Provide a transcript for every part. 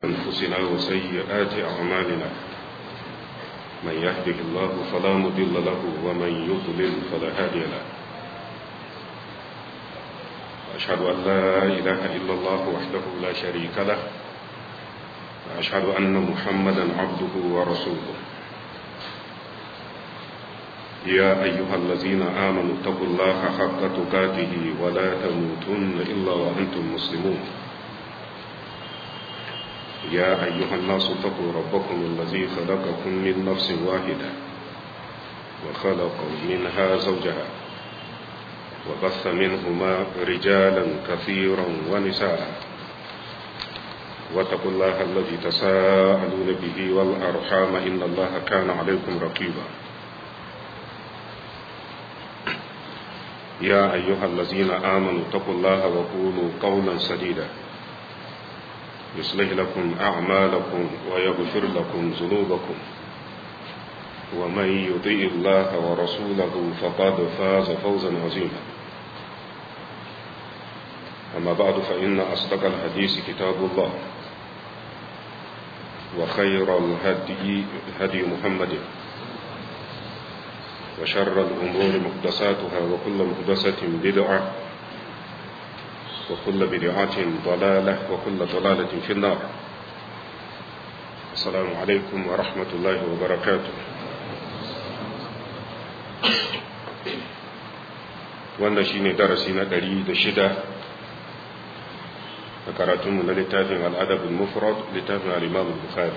أنفسنا وسيئات أعمالنا من يهده الله فلا مضل له ومن يضلل فلا هادي له وأشهد أن لا إله إلا الله وحده لا شريك له وأشهد أن محمدا عبده ورسوله يا أيها الذين آمنوا اتقوا الله حق تقاته ولا تموتن إلا وأنتم مسلمون يا أيها الناس اتقوا ربكم الذي خلقكم من نفس واحدة وخلق منها زوجها وبث منهما رجالا كثيرا ونساء واتقوا الله الذي تساءلون به والأرحام إن الله كان عليكم رقيبا يا أيها الذين آمنوا اتقوا الله وقولوا قولا سديدا يصلح لكم أعمالكم ويغفر لكم ذنوبكم ومن يطيع الله ورسوله فقد فاز فوزا عظيما أما بعد فإن أصدق الحديث كتاب الله وخير الهدي هدي محمد وشر الأمور محدثاتها وكل محدثة بدعة وكل بدعة ضلالة وكل ضلالة في النار السلام عليكم ورحمة الله وبركاته wannan shine darasi na ɗari da shida a karatunmu na littafin al'adabin mufrad littafin al'imam bukhari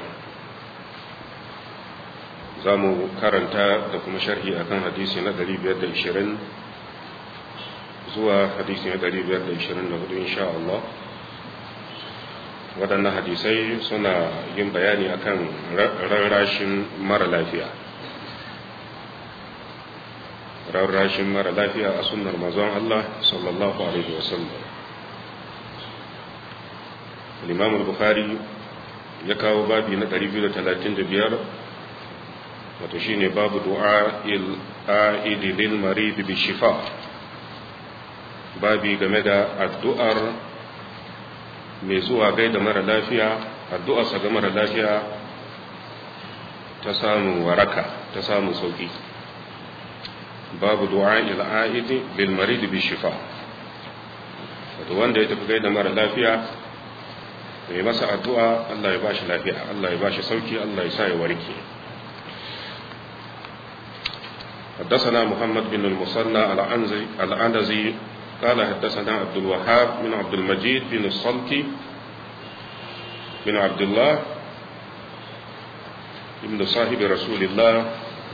za mu karanta da kuma sharhi akan hadisi na 520 zuwa hadisi na 524 insha Allah waɗannan hadisai suna yin bayani akan rarrashin mara lafiya rarrashin mara lafiya a sunnar mazan Allah sallallahu alaihi wasallam al-imam al-bukhari ya kawo babi na 235 wato shine babu du'a il lil marid bi shifa babi game da addu'ar mai zuwa gaida mara lafiya addu'ar sa ga mara lafiya ta samu waraka ta samu sauki babu du'a il aid lil marid bi shifa wato wanda ya tafi gaida mara lafiya mai masa addu'a Allah ya bashi lafiya Allah ya bashi sauki Allah ya sa ya warke حدثنا محمد بن المصنع العنزي قال حدثنا عبد الوهاب بن عبد المجيد بن الصلت بن عبد الله بن صاحب رسول الله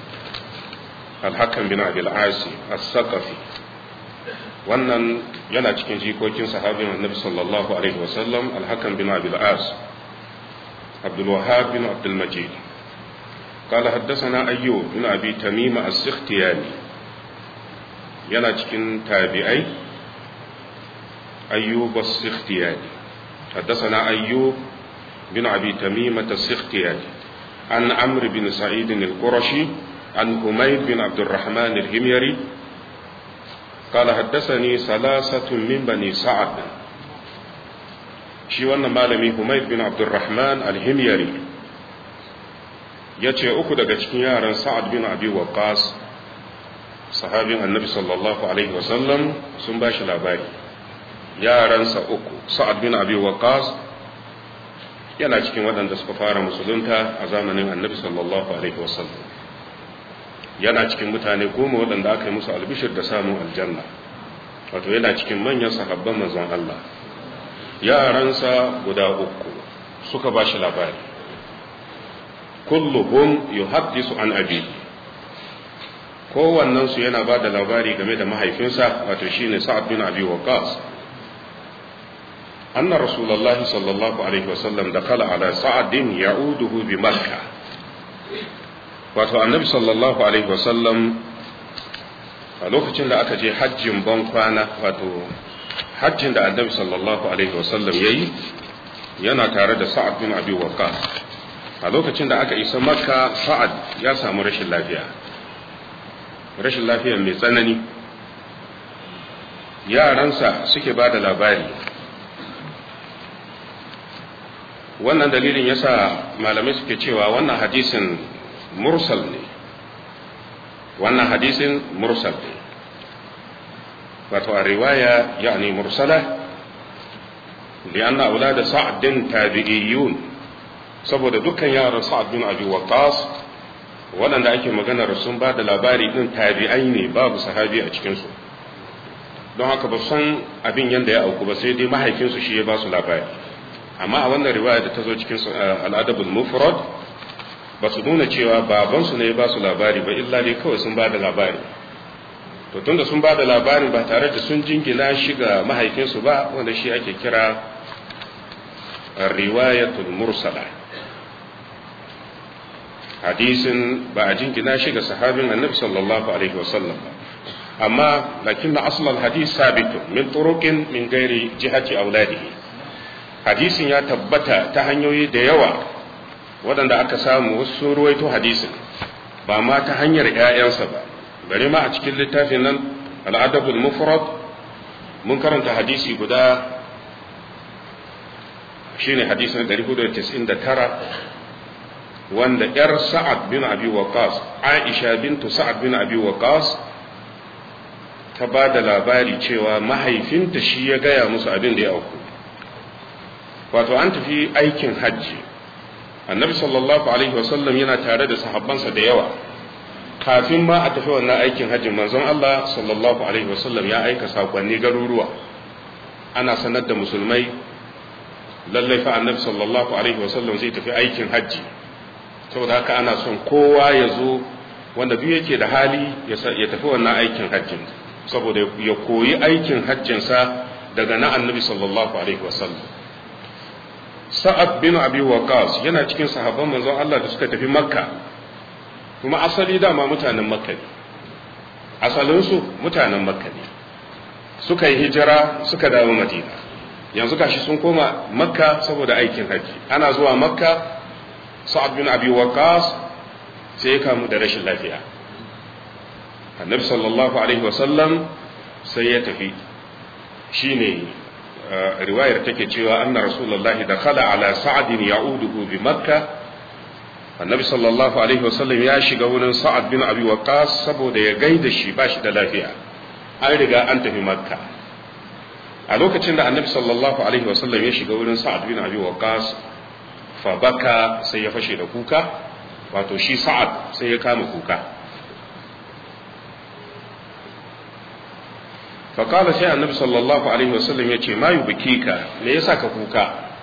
الحكم بن عبد العاصي الثقفي wannan yana cikin jikokin sahabin annabi sallallahu alaihi wasallam alhakan bin abil as abdul wahab bin abdul majid قال حدثنا أيوب بن أبي تميم السختياني ينا cikin tabi'ai أيوب السختياني حدثنا أيوب بن أبي تميمة السختياني عن عمرو بن سعيد القرشي عن حميد بن عبد الرحمن الهميري قال حدثني ثلاثة من بني سعد شي wannan malami Humayd bin Abdurrahman al-Himyari ya ce uku daga cikin yaran sa'ad bin abi waqas sahabin annabi sallallahu alaihi wasallam sun ba shi labari yaransa uku sa'ad bin abi waqas yana cikin waɗanda suka fara musulunta a zamanin annabi sallallahu alaihi wasallam yana cikin mutane goma waɗanda aka yi musu albishir da samun aljanna wato yana cikin manyan sahabban manzon Allah yaransa guda uku suka ba shi labari kulluhum yuhaddisu an abi kowannen su yana ba da labari game da mahaifinsa wato shine sa'ad bin abi waqas anna rasulullahi sallallahu alaihi wasallam dakala ala sa'adin ya'uduhu bi makkah wato annabi sallallahu alaihi wasallam a lokacin da aka je hajjin ban kwana wato hajjin da annabi sallallahu alaihi wasallam yayi yana tare da sa'ad bin abi waqas a lokacin da aka isa makka sa'ad ya samu rashin lafiya rashin lafiya mai tsanani yaransa suke ba da labari wannan dalilin yasa malamai suke cewa wannan hadisin mursal ne wannan hadisin mursal ne wato a riwaya yani mursala lianna aulada sa'd din tabi'iyun saboda dukkan yaran sa'ad bin abi waqas waɗanda ake maganar sun ba da labari din tabi'ai ne babu sahabi a cikin su don haka ba san abin yanda ya auku ba sai dai mahaifinsu shi ya ba su labari amma a wannan riwaya da ta zo cikin al'adabul mufrad ba su nuna cewa babansu ne ya ba su labari ba illa dai kawai sun ba da labari to tunda sun ba da labari ba tare da sun jingina shi ga mahaifinsu ba wanda shi ake kira riwayatul mursala hadisin ba a jingina shi ga sahabin annabi sallallahu alaihi wasallam ba amma lakin na asalin hadis sabitun min turuqin min gairi jihati auladihi hadisin ya tabbata ta hanyoyi da yawa waɗanda aka samu wasu sun ruwaito hadisin ba ma ta hanyar ‘ya'yansa ba bari ma a cikin littafin nan al'adabul mufrad mun karanta hadisi guda shine hadisin 499 wanda ‘yar sa'ad bin abi waqas aisha bintu sa'ad bin abi waqas ta ba da labari cewa mahaifinta shi ya gaya musu abin da ya auku wato an tafi aikin hajji annabi sallallahu alaihi wasallam yana tare da sahabbansa da yawa kafin ma a tafi wannan aikin hajji manzon Allah sallallahu alaihi wasallam ya aika sakonni garuruwa ana sanar da musulmai lallai fa annabi sallallahu alaihi wasallam zai tafi aikin hajji saboda haka ana son kowa ya zo wanda duk yake da hali ya tafi wannan aikin hajjin saboda ya koyi aikin hajjinsa daga na annabi sallallahu alaihi wasallam sa'ad bin abi waqas yana cikin sahabban manzon Allah da suka tafi makka kuma asali dama mutanen makka ne asalinsu mutanen makka ne suka yi hijira suka dawo madina yanzu gashi sun koma makka saboda aikin haji ana zuwa makka sa'ad bin abi waqas sai ya kamu da rashin lafiya annabi sallallahu alaihi wasallam sai ya tafi shine riwayar take cewa anna rasulullahi da khala ala sa'adin ya'uduhu bi makka annabi sallallahu alaihi wasallam ya shiga wurin sa'ad bin abi waqas saboda ya gaida shi ba shi da lafiya an riga an tafi makka a lokacin da annabi sallallahu alaihi wasallam ya shiga wurin sa'ad bin abi waqas fa baka sai ya fashe da kuka wato shi sa'ad sai ya kama kuka faƙala sai annabi sallallahu alaihi wasallam ya ce mayu biki ka me yasa ka kuka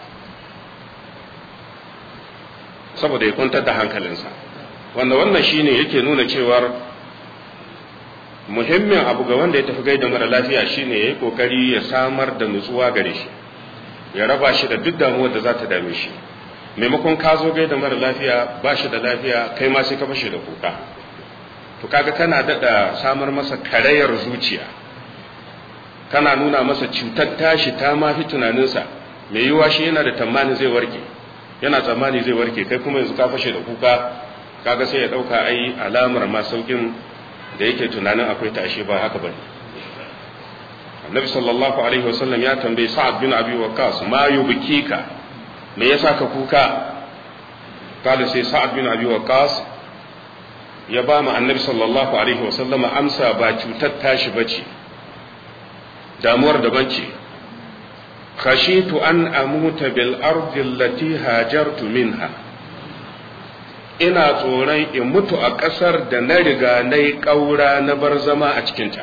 saboda ya kwantar da hankalinsa wanda wannan shine yake nuna cewar muhimmin abu ga wanda ya tafi gaida mara lafiya shine ya yi kokari ya samar da nutsuwa gare shi ya raba shi da duk damuwar da za ta dame shi maimakon ka zo gaida mara lafiya ba shi da lafiya kai ma sai ka fashe da kuka to kaga kana daɗa samar masa karayar zuciya kana nuna masa cutar tashi ta mafi tunaninsa mai yiwuwa shi yana da tamani zai warke yana tsammani zai warke kai kuma yanzu ka fashe da kuka kaga sai ya dauka ai alamar ma saukin da yake tunanin akwai tashi ba haka bane annabi sallallahu alaihi wasallam ya tambayi sa'ad bin abi waqqas ma yubkika me yasa ka kuka kada sai sa'ad bin abi waqqas ya ba mu annabi sallallahu alaihi wasallam amsa ba cutar tashi bace damuwar daban ce khashitu an amuta bil ardi allati hajartu minha ina tsoron in mutu a ƙasar da na riga na yi ƙaura na bar zama a cikinta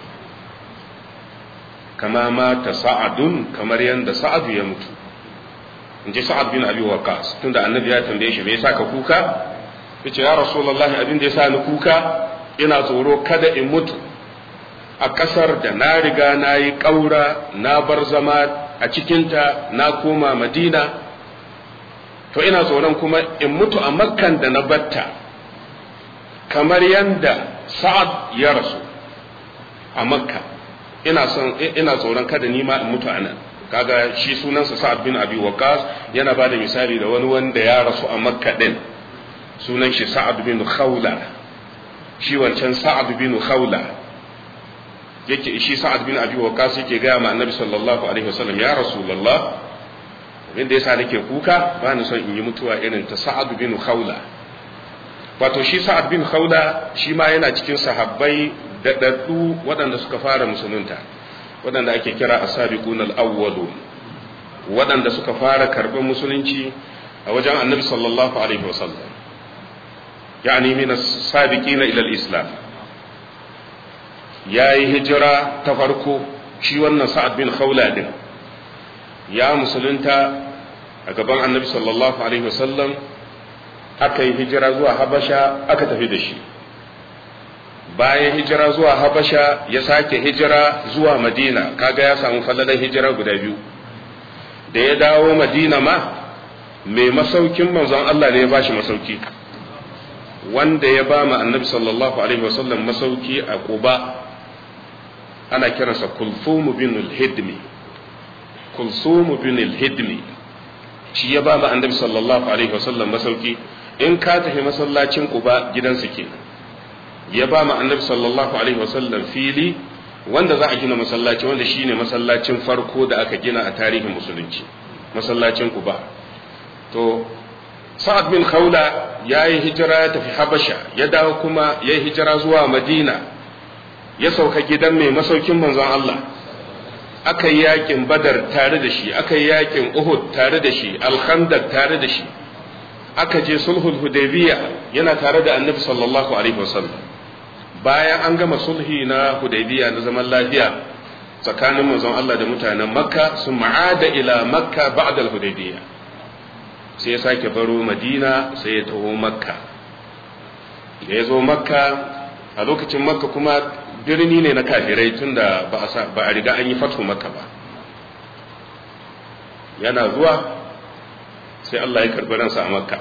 kama mata sa'adun kamar yadda sa'adu ya mutu in ji sa'ad bin abi waqas tunda annabi ya tambaye shi me yasa ka kuka yace ya rasulullahi abin da yasa ni kuka ina tsoro kada in mutu a ƙasar da na riga na yi ƙaura na bar zama a cikinta na koma madina to ina tsoron kuma in mutu a makkan da na batta kamar yadda sa'ad ya rasu a makka ina son ina tsoron kada ni ma in mutu a nan kaga shi sunansa sa'ad bin abi waqas yana bada misali da wani wanda ya rasu a makka din sunan shi sa'ad bin khawla shi wancan sa'ad bin khawla yake shi sa'ad bin abi waqas yake ga ma annabi sallallahu alaihi wasallam ya rasulullah abin da yasa nake kuka ba ni son in yi mutuwa irin ta sa'ad bin khawla wato shi sa'ad bin khawla shi ma yana cikin sahabbai daɗaɗɗu waɗanda suka fara musulunta waɗanda ake kira asabiqun al-awwalun waɗanda suka fara karɓar musulunci a wajen annabi sallallahu alaihi wasallam yani min as-sabiqina ila al-islam yayi hijira ta farko shi wannan sa'ad bin khawla din ya musulunta a gaban annabi sallallahu alaihi wasallam aka yi hijira zuwa habasha aka tafi da shi bayan hijira zuwa habasha ya sake hijira zuwa madina kaga ya samu falalan hijira guda biyu da ya dawo madina ma mai masaukin manzon Allah ne ya bashi masauki wanda ya ba ma annabi sallallahu alaihi wasallam masauki a quba ana kiransa kulthum bin al-hidmi kulthum bin al-hidmi shi ya ba ma annabi sallallahu alaihi wasallam masauki in ka tafi masallacin quba gidansa kenan ya ba ma annabi sallallahu alaihi wasallam fili wanda za a gina masallaci wanda shine masallacin farko da aka gina a tarihin musulunci masallacin Quba to Sa'ad bin Khawla ya yi hijira ya tafi Habasha ya dawo kuma ya yi hijira zuwa Madina ya sauka gidan mai masaukin manzon Allah aka yi yakin Badar tare da shi aka yi yakin Uhud tare da shi Al-Khandaq tare da shi aka je sulhul Hudaybiyya yana tare da Annabi sallallahu alaihi wasallam bayan an gama sulhi na hudaybiya na zaman lafiya tsakanin manzon Allah da mutanen makka sun ma'ada ila makka ba'da al-hudaybiya sai ya sake baro madina sai ya taho makka da ya zo makka a lokacin makka kuma birni ne na kafirai tunda ba a riga an yi fatu makka ba yana zuwa sai Allah ya karbi ransa a makka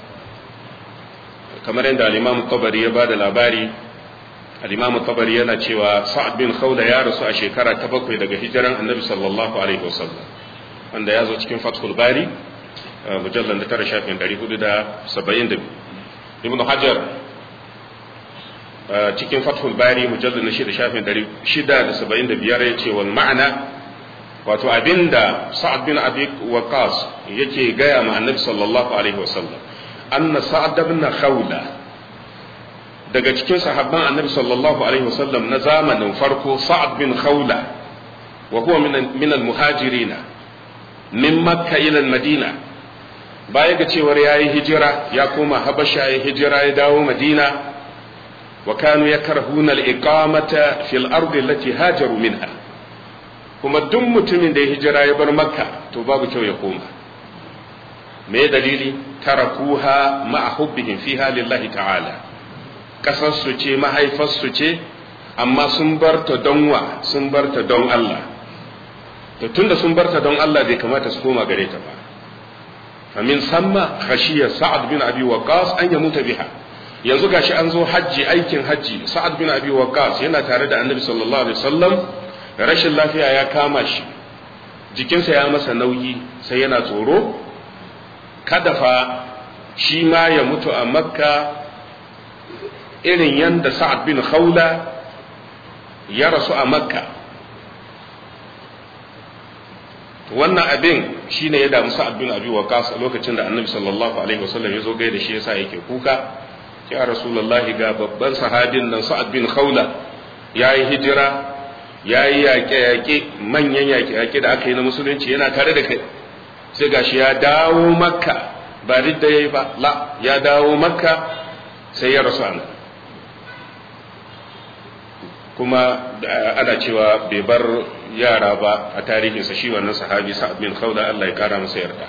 kamar yadda al-imam tabari ya ba da labari al-imam tabari yana cewa sa'ad bin khawla ya rasu a shekara ta bakwai daga hijiran annabi sallallahu alaihi wasallam wanda ya zo cikin fathul bari mujallar da tara shafin 472 ibn hajar cikin fathul bari mujallar na shida shafin 675 ya ce wal ma'ana wato abinda sa'ad bin abi waqas yake gaya ma annabi sallallahu alaihi wasallam anna sa'ad bin khawla daga cikin sahabban annabi sallallahu alaihi wasallam na zamanin farko sa'ad bin khawla wa huwa min al-muhajirina min makka ila madina baya ga cewar yayi hijira ya koma habasha ya hijira ya dawo madina wa kanu yakrahuna al-iqamata fil ardi allati hajaru minha kuma duk mutumin da ya hijira ya bar makka to babu kyau ya koma me dalili tarakuha ma'a hubbihim fiha lillahi ta'ala kasar su ce mahaifar su ce amma sun barta don wa sun barta don Allah to tunda sun barta don Allah bai kamata su koma gare ta ba famin samma khashiya sa'ad bin abi waqas an yamuta biha yanzu gashi an zo hajji aikin hajji sa'ad bin abi waqas yana tare da annabi sallallahu alaihi wasallam rashin lafiya ya kama shi jikinsa ya masa nauyi sai yana tsoro kada fa shi ma ya mutu a makka irin yadda sa'ad bin khawla ya rasu a makka wannan abin shine ya damu sa'ad bin abi waqas a lokacin da annabi sallallahu alaihi wasallam ya zo gaida shi yasa yake kuka ya rasulullahi ga babban sahabin nan sa'ad bin khawla yayi hijira yayi yaƙe-yaƙe manyan yaƙe-yaƙe da aka yi na musulunci yana tare da kai sai gashi ya dawo makka ba ridda yayi ba la ya dawo makka sai ya rasu anan kuma ana cewa bai bar yara ba a tarihinsa shi wannan sahabi sa'ad bin khawla Allah ya kara masa yarda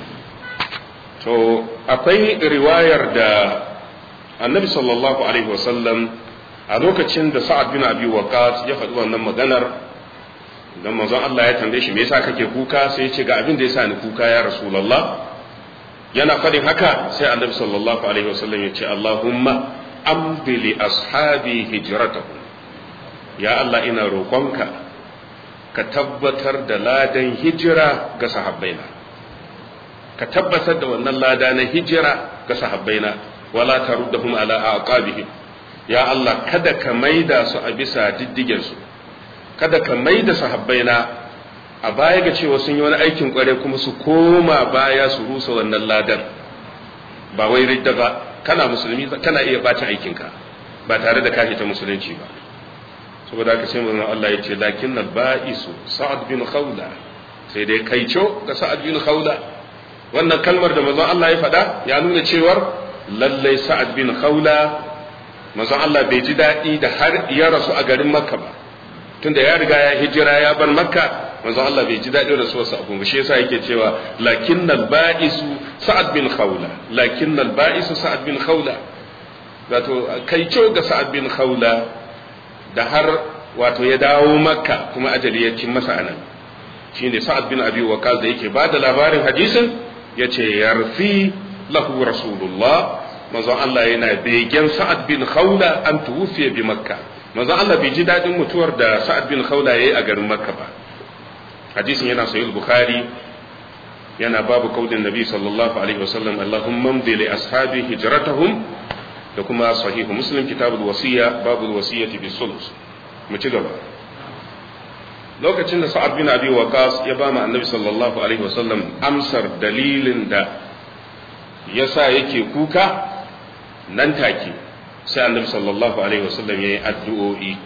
to akwai riwayar da annabi sallallahu alaihi wasallam a lokacin da sa'ad bin abi waqas ya faɗi wannan maganar dan manzon Allah ya tambaye shi me yasa kake kuka sai ya ce ga abin da yasa ni kuka ya rasulullah yana faɗin haka sai annabi sallallahu alaihi wasallam ya ce allahumma amdi li ashabi hijratahum ya Allah ina roƙonka ka tabbatar da ladan hijira ga sahabbaina ka tabbatar da wannan lada na hijira ga sahabbaina wala taruddahum ala aqabihim ya Allah kada ka maida su a bisa diddigen su kada ka maida sahabbaina a baya ga cewa sun yi wani aikin kware kuma su koma baya su rusa wannan ladan ba wai ridda ba kana musulmi kana iya bacin aikinka ba tare da kashe ta musulunci ba saboda haka sai manzon Allah ya ce lakin ba'isu sa'ad bin khawla sai dai kaico ga sa'ad bin khawla wannan kalmar da manzon Allah ya faɗa ya nuna cewar lallai sa'ad bin khawla manzon Allah bai ji daɗi da har ya rasu a garin makka ba tunda ya riga ya hijira ya bar makka manzon Allah bai ji daɗin rasuwarsa abu shi yasa yake cewa lakinnal ba'isu sa'ad bin khawla lakinnal ba'isu sa'ad bin khawla wato kai ce ga sa'ad bin khawla da har wato ya dawo makka kuma ajali ya cin masa anan shine sa'ad bin abi waqas da yake bada labarin hadisin yace yarfi lahu rasulullah manzon Allah yana begen sa'ad bin khawla an tuwfiya bi makka manzon Allah bai ji dadin mutuwar da sa'ad bin khawla yayi a garin makka ba hadisin yana sahih bukhari yana babu kaudin nabi sallallahu alaihi wasallam allahumma amdi li ashabi hijratahum da kuma sahihu muslim kitabul wasiya babul wasiyati bis sulus mu ci gaba lokacin da sa'ad bin abi waqas ya ba mu annabi sallallahu alaihi wasallam amsar dalilin da yasa yake kuka nan take sai annabi sallallahu alaihi wasallam yayi addu'o'i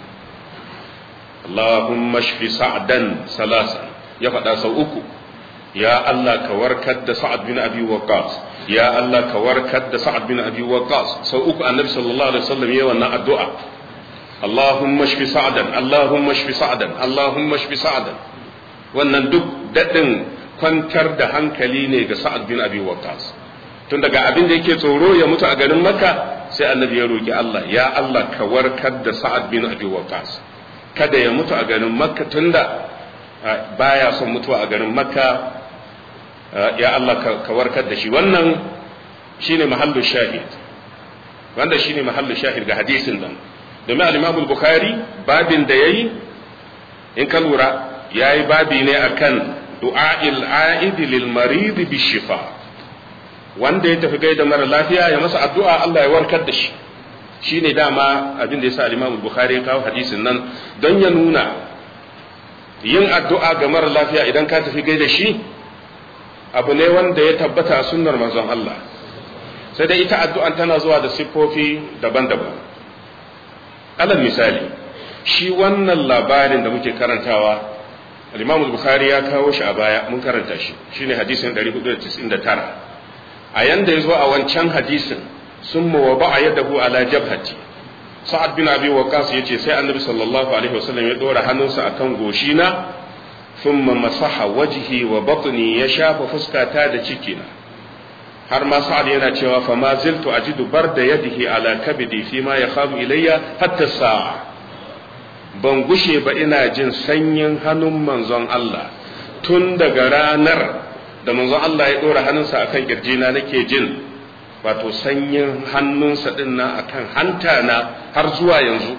Allahumma shfi sa'dan salasa ya faɗa sau uku ya Allah ka warkar da sa'ad bin abi waqas ya Allah ka warkar da sa'ad bin abi waqas sau uku annabi sallallahu alaihi wasallam yayi wannan addu'a Allahumma shfi sa'dan Allahumma shfi sa'dan Allahumma shfi sa'dan wannan duk dadin kwantar da hankali ne ga sa'ad bin abi waqas tun daga abin da yake tsoro ya mutu a garin makka sai annabi ya roki Allah ya Allah ka warkar da sa'ad bin abi waqas kada ya mutu a garin makka tunda baya son mutuwa a garin makka ya Allah ka warkar da shi wannan shine mahallu shahid wanda shine mahallu shahid ga hadisin nan domin al-Imam al-Bukhari babin da yayi in ka lura yayi babi ne akan du'a'il a'id lil marid bi shifa wanda ya tafi gaida mara lafiya ya masa addu'a Allah ya warkar da shi shine dama abin da yasa al-Imam al-Bukhari ya kawo hadisin nan don ya nuna yin addu'a ga mara lafiya idan ka tafi gaida shi abu ne wanda ya tabbata a sunnar manzon Allah sai dai ita addu'an tana zuwa da siffofi daban-daban alal misali shi wannan labarin da muke karantawa al-Imam al-Bukhari ya kawo shi a baya mun karanta shi shine hadisin 499 a yanda yazo a wancan hadisin summa wa ba'a yadahu ala jabhati sa'ad bin abi waqas yace sai annabi sallallahu alaihi wasallam ya dora hannunsa akan goshina thumma masaha wajhi wa batni ya shafa fuskata da cikina har ma sa'ad yana cewa fa ma ziltu ajidu barda yadihi ala kabidi fi ma yakhabu ilayya hatta sa'a ban gushe ba ina jin sanyin hannun manzon Allah tun daga ranar da manzon Allah ya dora hannunsa akan kirjina nake jin wato sanyin hannunsa din na akan hanta na har zuwa yanzu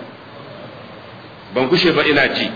ban gushe ba ina ji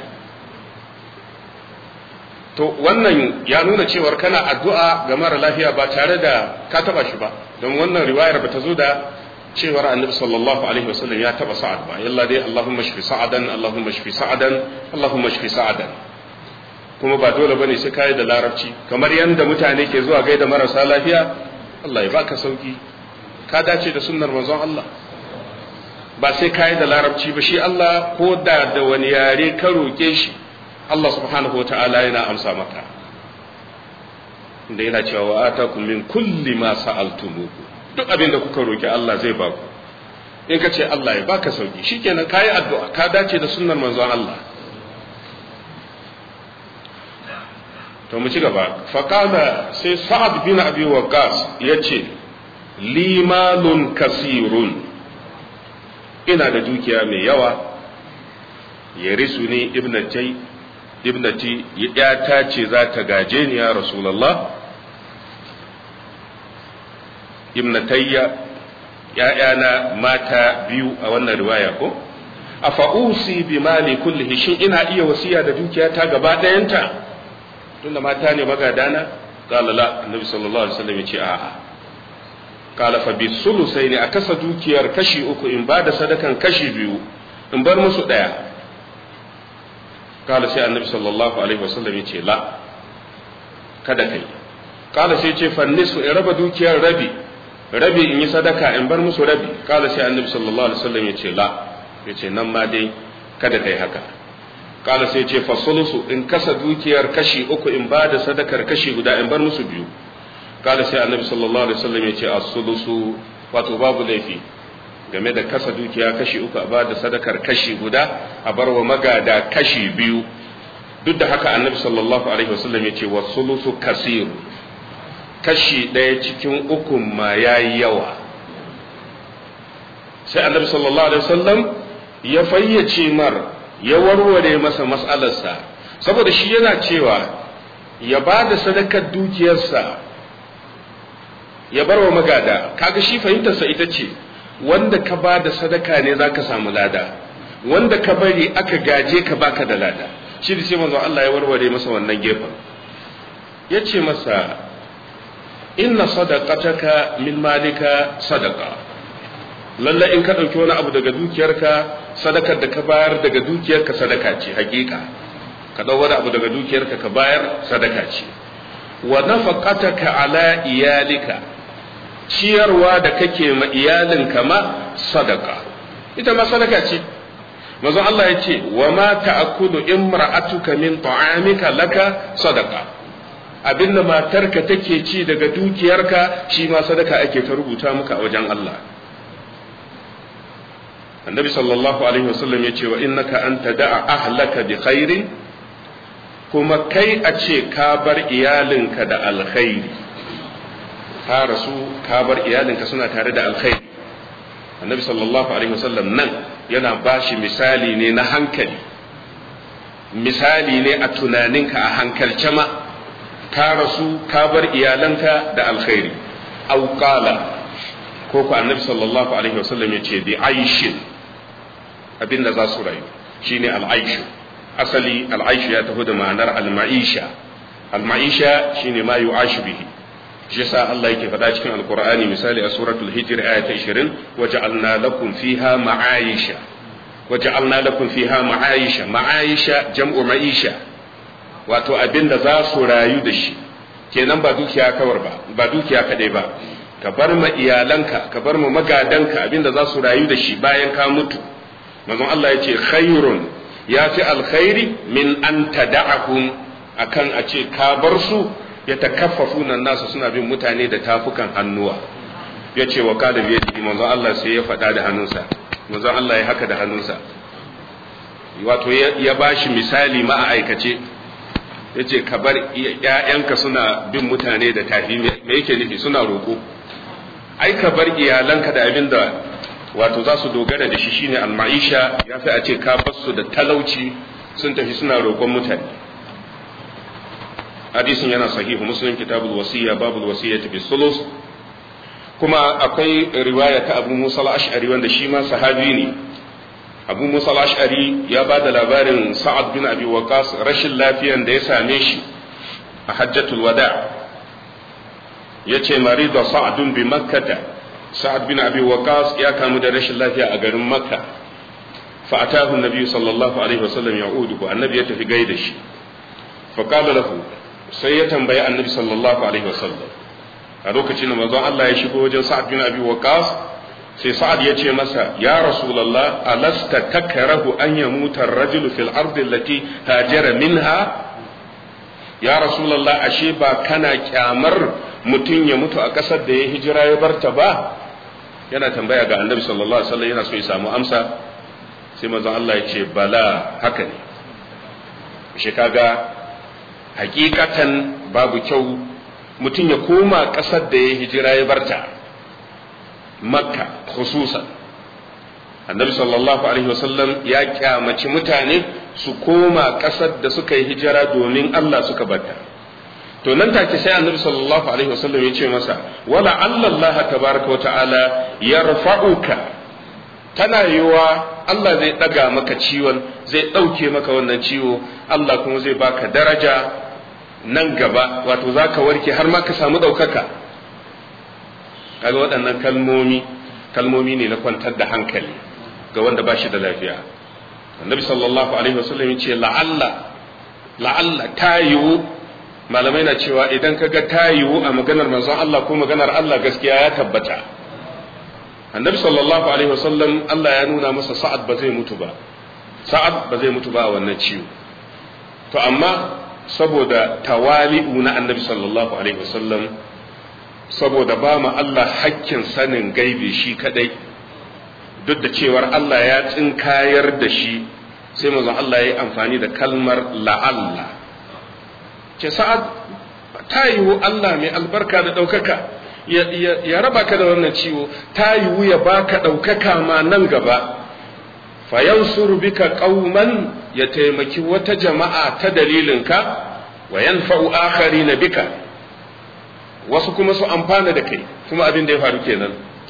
to wannan ya nuna cewar kana addu'a ga mara lafiya ba tare da ka taba shi ba don wannan riwayar ba ta zo da cewar annabi sallallahu alaihi wasallam ya taba sa'ad ba yalla dai allahumma shfi sa'adan allahumma shfi sa'adan allahumma shfi sa'adan kuma ba dole bane sai kai da larabci kamar yanda mutane ke zuwa gaida marasa lafiya Allah ya baka sauki ka dace da sunnar manzon Allah ba sai kai da larabci ba shi Allah ko da da wani yare ka roke shi Allah subhanahu wa ta'ala yana amsa maka inda yana cewa wa atakum min kulli ma sa'altumuhu duk abin da kuka roki Allah zai ba ku in ka ce Allah ya baka sauki shikenan kai addu'a ka dace da sunnar manzon Allah to mu ci gaba fa qala sai sa'ad bin abi waqas yace limalun kasirun ina da dukiya mai yawa yarisu ni ibnatai ibnati ya ce za ta gaje ni ya rasulullah ibnatayya ‘ya'yana mata biyu a wannan riwaya ko a fa'usi bi mali kullihi shin ina iya wasiya da dukiyata gaba ɗayanta tunda mata ne magadana qala la annabi sallallahu alaihi wasallam yace a'a qala fa bi sulusai ne a kasa dukiyar kashi uku in ba da sadakan kashi biyu in bar musu ɗaya kala sai annabi sallallahu alaihi wasallam ya ce la kada kai kala sai ce fannisu in raba dukiyar rabi rabi in yi sadaka in bar musu rabi kala sai annabi sallallahu alaihi wasallam ya ce la ya ce nan ma dai kada kai haka kala sai ce fasulusu in kasa dukiyar kashi uku in ba da sadakar kashi guda in bar musu biyu kala sai annabi sallallahu alaihi wasallam ya ce as-sulusu wato babu laifi game da kasa dukiya kashi uku a ba da sadakar kashi guda a bar wa magada kashi biyu duk da haka annabi sallallahu alaihi wasallam ya ce was-sulusu kasir kashi ɗaya cikin ukun ma yayi yawa sai annabi sallallahu alaihi wasallam ya fayyace mar ya warware masa mas'alarsa saboda shi yana cewa ya ba da sadakar dukiyarsa ya bar wa magada kaga shi fahimtarsa ita ce wanda ka ba da sadaka ne za ka samu lada wanda ka bari aka gaje ka baka da lada shi da ce manzo Allah ya warware masa wannan gefen ya ce masa inna sadaqataka min malika sadaqa lalla in ka ɗauki wani abu daga dukiyarka sadakar da ka bayar daga dukiyarka sadaka ce hakika ka ɗau wani abu daga dukiyarka ka bayar sadaka ce wa nafaqataka ala iyalika ciyarwa da kake ma iyalinka ma sadaka ita ma sadaka ce manzo Allah ya ce wa ma ta'kulu imra'atuka min ta'amika laka sadaka abinda matarka take ci daga dukiyarka shi ma sadaka ake ta rubuta maka a wajen Allah annabi sallallahu alaihi wasallam ya ce wa innaka an tada'a ahlaka bi khairin kuma kai a ce ka bar iyalinka da alkhairi ka rasu ka bar iyalinka suna tare da alkhairi annabi sallallahu alaihi wasallam nan yana bashi misali ne na hankali misali ne a tunaninka a hankalce ma ka rasu ka bar iyalanka da alkhairi au qala ko ku annabi sallallahu alaihi wasallam ya ce bi aishin abinda za su rayu shine al'aishu asali al'aishu ya tafi da ma'anar al-ma'isha al-ma'isha shine ma yu'ashu bihi shi yasa Allah yake faɗa cikin alqur'ani misali a suratul hijr aya ta 20 waja'alna lakum fiha ma'aisha waja'alna lakum fiha ma'aisha ma'aisha jam'u ma'isha wato abinda za su rayu da shi kenan ba dukiya kawar ba ba dukiya kadai ba ka bar ma iyalanka ka bar ma magadanka abinda za su rayu da shi bayan ka mutu manzon Allah ya ce khairun ya fi alkhairi min an tada'ahum akan a ce ka bar su ya takaffafu nan nasu suna bin mutane da tafukan hannuwa ya ce wa kada biye jiki manzon Allah sai ya faɗa da hannunsa manzon Allah ya haka da hannunsa wato ya ba shi misali ma a aikace ya ce ka bar ‘ya'yanka suna bin mutane da tafi me yake nufi suna roƙo ai ka bar iyalanka da abin da wato za su dogara da shi shine al-ma'isha ya fi a ce ka basu da talauci sun tafi suna roƙon mutane hadisin yana sahihu muslim kitabul wasiya babul wasiyyati bis sulus kuma akwai riwaya ta Abu Musa al-Ash'ari wanda shi ma sahabi ne Abu Musa al-Ash'ari ya ba da labarin Sa'ad bin Abi Waqqas rashin lafiyan da ya same shi a Hajjatul Wada yace marida Sa'dun bi Makkah Sa'ad bin Abi Waqqas ya kamu da rashin lafiya a garin Makka fa atahu an-nabi sallallahu alaihi wasallam ya'uduhu annabi ya tafi gaida shi fa qala lahu sai ya tambayi annabi sallallahu alaihi wasallam a lokacin da manzon Allah ya shigo wajen Sa'ad bin Abi Waqqas sai Sa'ad ya ce masa ya Rasulullah alasta takrahu an yamuta ar-rajulu fil ardi allati hajara minha ya Rasulullah ashe ba kana kyamar mutum ya mutu a ƙasar da ya hijira ya barta ba yana tambaya ga annabi sallallahu alaihi wasallam yana so ya samu amsa sai manzon Allah ya ce bala haka ne shi kaga hakikatan babu kyau mutum ya koma ƙasar da ya hijira ya barta makka khususan annabi sallallahu alaihi wasallam ya kyamaci mutane su koma ƙasar da suka yi hijira domin Allah suka barta to nan take sai annabi sallallahu alaihi wasallam ya ce masa wala Allah tabaraka wa ta'ala yarfa'uka tana yiwa Allah zai daga maka ciwon zai ɗauke maka wannan ciwo Allah kuma zai baka daraja nan gaba wato za ka warke har ma ka samu ɗaukaka kaga waɗannan kalmomi kalmomi ne na kwantar da hankali ga wanda ba shi da lafiya annabi sallallahu alaihi wasallam ya ce la'alla la'alla ta yiwu malamai na cewa idan ka ga ta yiwu a maganar manzon Allah ko maganar Allah gaskiya ya tabbata annabi sallallahu alaihi wasallam Allah ya nuna masa sa'ad ba zai mutu ba sa'ad ba zai mutu ba a wannan ciwo to amma saboda tawali'u na annabi sallallahu alaihi wasallam saboda ba mu Allah hakkin sanin gaibi shi kadai duk da cewar Allah ya tsinkayar da shi sai manzon Allah ya yi amfani da kalmar la'alla ce sa'ad ta yiwu Allah mai albarka da ɗaukaka ya raba ka da wannan ciwo ta yiwu ya baka ɗaukaka ma nan gaba fayansuru bika qauman ya taimaki wata jama'a ta dalilinka wa yanfa'u na bika wasu kuma su amfana da kai kuma abin da ya faru kenan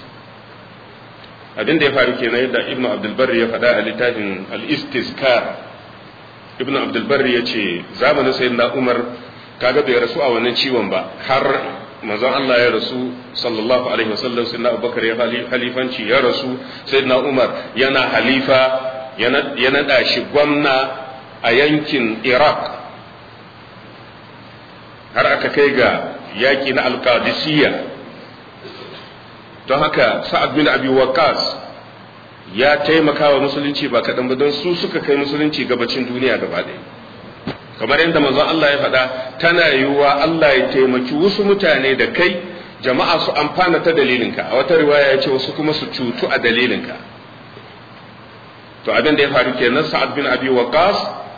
abin da ya faru kenan yadda ibnu abdul barri ya faɗa a littafin al-istizkar ibnu abdul barri ya ce zamanin sayyidina umar kaga bai rasu a wannan ciwon ba har manzon Allah ya rasu sallallahu alaihi wasallam sayyidina abubakar ya halifanci ya rasu sayyidina umar yana halifa ya naɗa shi gwamna a yankin iraq har aka kai ga yaƙi na alƙadisiyya don haka sa'ad bin abi waqas ya taimaka wa musulunci ba kaɗan ba don su suka kai musulunci gabacin duniya gaba ɗaya kamar yadda manzon Allah ya faɗa tana yiwuwa Allah ya taimaki wasu mutane da kai jama'a su amfana ta dalilinka a wata riwaya ya ce wasu kuma su cutu a dalilinka to abin da ya faru kenan sa'ad bin abi waqas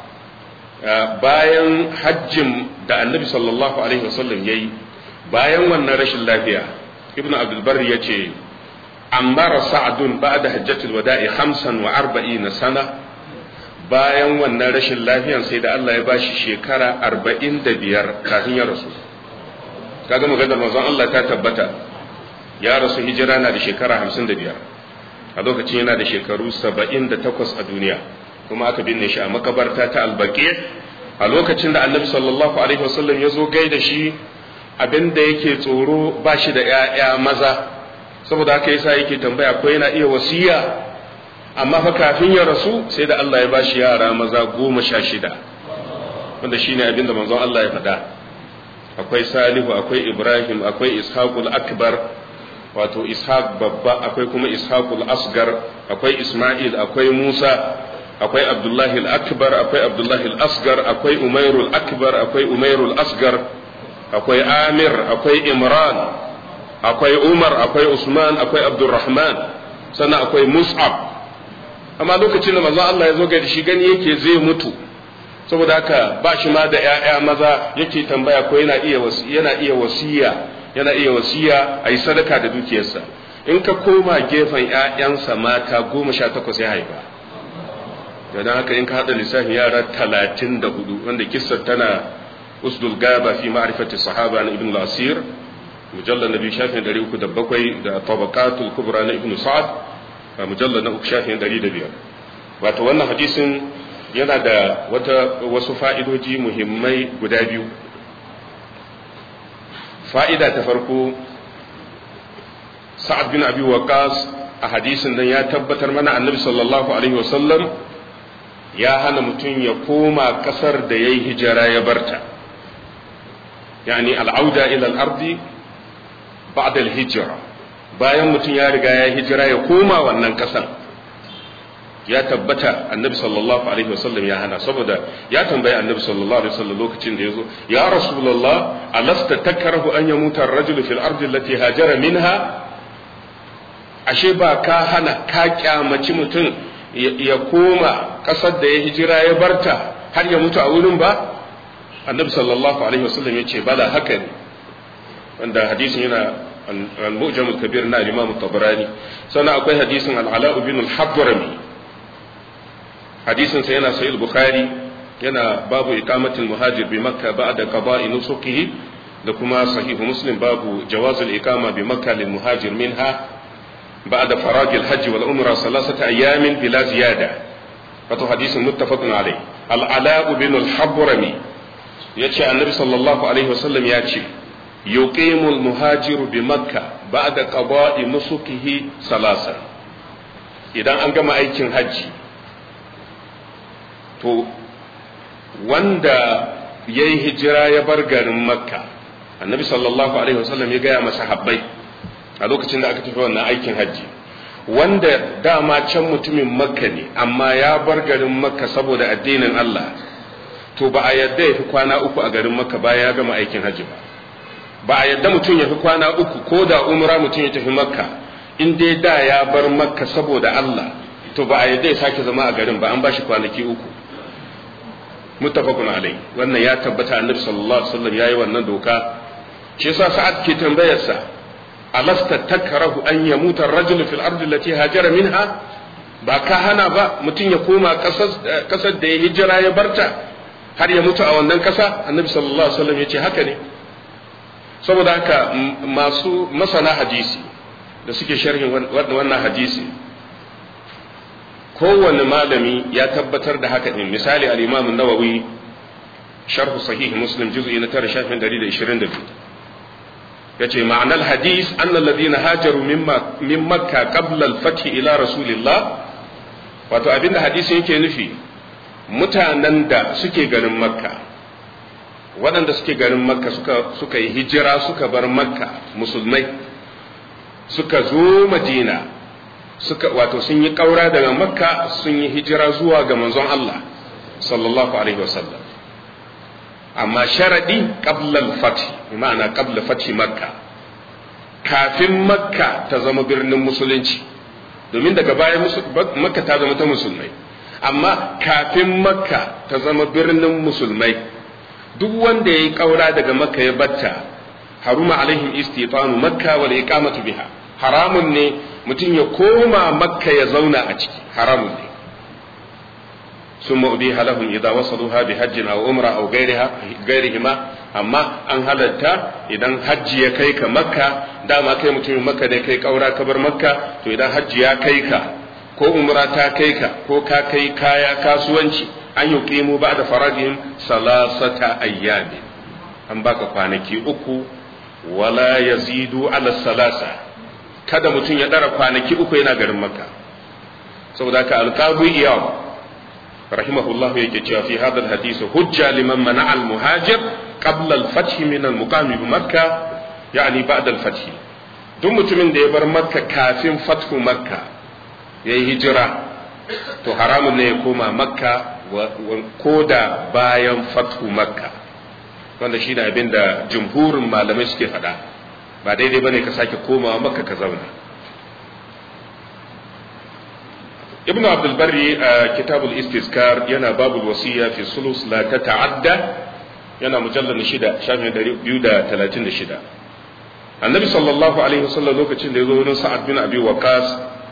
bayan hajjin da annabi sallallahu alaihi wasallam yayi bayan wannan rashin lafiya ibn abdul bar ya ce ammara sa'adun ba'da hajjatul wada'i 45 sana bayan wannan rashin lafiyan sai da Allah ya bashi shekara 45 kafin ya rasu kaga maganar manzon Allah ta tabbata ya rasu hijira na da shekara 55 a lokacin yana da shekaru 78 a duniya kuma aka binne shi a makabarta ta albaqi a lokacin da annabi sallallahu alaihi wasallam ya zo gaida shi abinda yake tsoro ba shi da ‘ya'ya maza saboda haka yasa yake tambaya ko yana iya wasiya amma fa kafin ya rasu sai da Allah ya ba shi yara maza goma sha shida wanda shine abinda manzon Allah ya faɗa akwai salihu akwai ibrahim akwai ishaqul akbar wato ishaq babba akwai kuma ishaqul asgar akwai isma'il akwai musa akwai abdullahi al-akbar akwai abdullahi al-asgar akwai umairul akbar akwai umairul asgar akwai amir akwai imran akwai umar akwai usman akwai abdurrahman sannan akwai mus'ab amma lokacin da manzo Allah ya zo ga shi gani yake zai mutu saboda haka ba shi ma da ƴaƴa maza yake tambaya ko yana iya yana iya wasiya yana iya wasiya a yi sadaka da dukiyarsa in ka koma gefen ƴaƴansa mata goma sha takwas ya haifa don haka in ka haɗa lissafin yara talatin da hudu wanda kissar tana usdul gaba fi ma'rifati sahaba na ibn al-asir mujallal nabi shafin 307 da tabaqatul kubra na ibn sa'ad mujallal na uku shafin 105 wato wannan hadisin yana da wata wasu fa'idoji muhimmai guda biyu fa'ida ta farko sa'ad bin abi waqas a hadisin nan ya tabbatar mana annabi sallallahu alaihi wasallam ya hana mutum ya koma kasar da ya yi hijira ya barta yani al'auda ila al'ardi ba'da al-hijra bayan mutum ya riga ya hijira ya koma wannan kasar ya tabbata annabi sallallahu alaihi wasallam ya hana saboda ya tambayi annabi sallallahu alaihi wasallam lokacin da yazo ya rasulullah alasta takrahu an yamuta ar-rajulu fil ardi allati hajara minha ashe ba ka hana ka kyamaci mutum ya koma kasar da ya hijira ya barta har ya mutu a wurin ba annabi sallallahu alaihi wasallam ya ce bala haka ne wanda hadisin yana al-mu'jam al-kabir na imam tabarani sannan akwai hadisin al-ala ibn al-hadrami hadisin sa yana sahih bukhari yana babu iqamatul muhajir bi makka ba'da qada'i nusukihi da kuma sahih muslim babu jawazul iqama bi makka lil muhajir minha بعد فراغ الحج والعمرة ثلاثة أيام بلا زيادة فتو حديث متفق عليه العلاء بن الحبرمي يتشى النبي صلى الله عليه وسلم يتشى يقيم المهاجر بمكة بعد قضاء نسكه ثلاثة idan an gama aikin hajji to wanda ya yi hijira ya bar garin makka annabi sallallahu alaihi wasallam ya gaya masa habbai a lokacin da aka tafi wannan aikin hajji wanda dama can mutumin makka ne amma ya bar garin makka saboda addinin Allah to ba a yadda ya fi kwana uku a garin makka bayan ya gama aikin hajji ba ba a yadda mutum ya fi kwana uku ko da umra mutum ya tafi makka in dai da ya bar makka saboda Allah to ba a yadda ya sake zama a garin ba an ba shi kwanaki uku muttafaqun alai wannan ya tabbata annabi sallallahu alaihi wasallam yayi wannan doka shi yasa sa'ad ke tambayar sa alasta takrahu an yamuta ar-rajulu fil ardi allati hajara minha ba ka hana ba mutum ya koma kasar da ya hijira ya barta har ya mutu a wannan kasa annabi sallallahu alaihi wasallam yace haka ne saboda haka masu masana hadisi da suke sharhin wannan hadisi kowane malami ya tabbatar da haka din misali al-imam an-nawawi sharh sahih muslim juz'i na 9 shafin 122 yace ma'anar hadis anna alladhina hajaru min makka qabla al-fath ila rasulillah wato abinda hadisi yake nufi mutanen da suke garin makka waɗanda suke garin makka suka suka yi hijira suka bar makka musulmai suka zo madina suka wato sun yi ƙaura daga makka sun yi hijira zuwa ga manzon Allah sallallahu alaihi wasallam amma sharadi qabla al-fath ma'ana qabla fathi makka kafin makka ta zama birnin musulunci domin daga baya makka ta zama ta musulmai amma kafin makka ta zama birnin musulmai duk wanda ya yi ƙaura daga makka ya batta haruma alaihim istitanu makka wal iqamatu biha haramun ne mutum ya koma makka ya zauna a ciki haramun ne sun ma'ubiha lahum idza wasaluha bi hajjin aw umra aw ghairihima amma an halatta idan hajji ya kai ka makka dama kai mutumin makka ne kai kaura ka bar makka to idan hajji ya kai ka ko umra ta kai ka ko ka kai kaya kasuwanci an yi qimu ba'da faragihim salasata ayyamin an baka kwanaki uku wala yazidu ala salasa kada mutum ya dara kwanaki uku yana garin makka saboda ka alqabu iyaw rahimahullah yake cewa fi hadha alhadith hujja liman mana almuhajir qabla alfath min almuqam bi makka yani ba'da alfath duk mutumin da ya bar makka kafin fathu makka yayi hijira to haramun ne ya koma makka ko da bayan fathu makka wanda shi ne abin da jumhurin malamai suke faɗa ba daidai bane ka sake komawa makka ka zauna ibn abdul barri a kitabul istizkar yana babul wasiya fi sulus la ta ta'adda yana mujallar shida shafin biyu da talatin da shida annabi sallallahu alaihi wasallam lokacin da ya zo wurin sa'ad bin abi waqas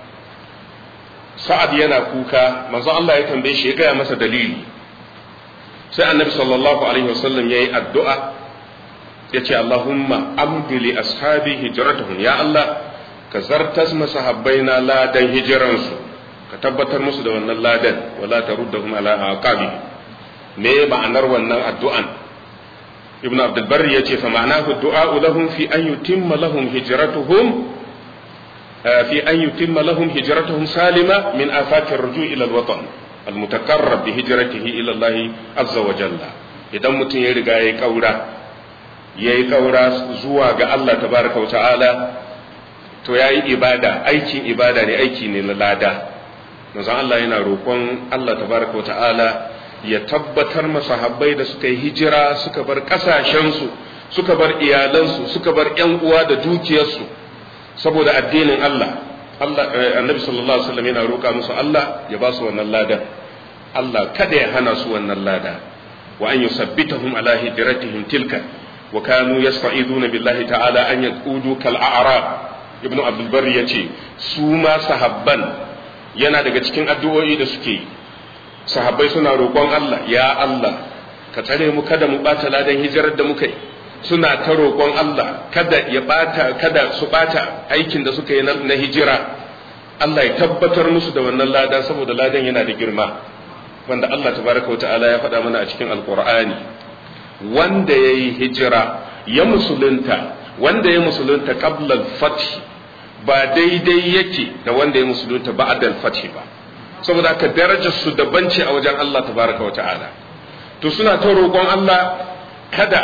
sa'ad yana kuka manzo Allah ya tambaye shi ya gaya masa dalili sai annabi sallallahu alaihi wasallam yayi addu'a ya ce Allahumma amdi li ashabi hijratuhum ya Allah ka zartas masahabbaina ladan hijiransu ka tabbatar musu da wannan ladan wala taruddahum ala aqabi me ma'anar wannan addu'an ibn abdul barri yace fa ma'anahu du'a lahum fi an yutimma lahum hijratuhum fi an yutimma lahum hijratuhum salima min afakir ruju' ila al-watan al-mutakarrab bi hijratihi ila Allah azza wa jalla idan mutum ya riga yayi kaura yayi kaura zuwa ga Allah tabaraka wa ta'ala to yayi ibada aikin ibada ne aiki ne na lada manzon Allah yana roƙon Allah tabaraka wata'ala ya tabbatar masahabbai da suka yi hijira suka bar ƙasashensu suka bar iyalansu suka bar ƴan uwa da dukiyarsu saboda addinin Allah Allah annabi sallallahu alaihi wasallam yana roƙa musu Allah ya ba su wannan ladan Allah kada ya hana su wannan lada wa an yusabbitahum ala hijratihim tilka wa kanu yasta'iduna billahi ta'ala an yaqudu kal a'rab ibnu abdul barri yace su ma sahabban yana daga cikin addu'o'i da suke yi sahabbai suna roƙon Allah ya Allah ka tsare mu kada mu ɓata ladan hijirar da muka yi suna ta roƙon Allah kada ya ɓata kada su ɓata aikin da suka yi na hijira Allah ya tabbatar musu da wannan ladan saboda ladan yana da girma wanda Allah tabaraka wa ta'ala ya faɗa mana a cikin alƙur'ani wanda ya yi hijira ya musulunta wanda ya musulunta qabla al-fath ba daidai yake da wanda ya musulunta ba'da al-fath ba saboda haka darajar su daban ce a wajen Allah tabaraka wa ta'ala to suna ta roƙon Allah kada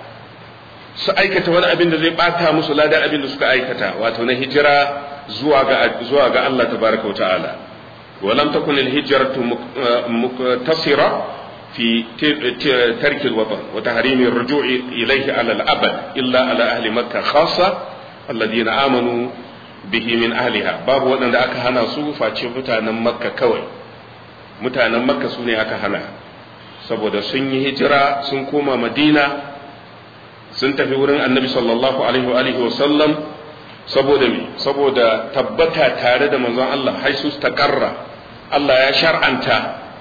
su aikata wani abin da zai bata musu ladan abin da suka aikata wato na hijira zuwa ga zuwa ga Allah tabaraka wa ta'ala ولم تكن الهجرة مقتصرة في ترك الوطن وتحريم الرجوع إليه على الأبد إلا على أهل مكة خاصة الذين آمنوا به من أهلها باب وأن أكا هنا سوء فاتشي متانا مكة كوي متانا مكة سوني أكا هنا saboda sun yi hijira sun koma madina sun tafi wurin annabi sallallahu alaihi wa alihi wa sallam saboda me saboda tabbata tare da manzon Allah haisu takarra Allah ya shar'anta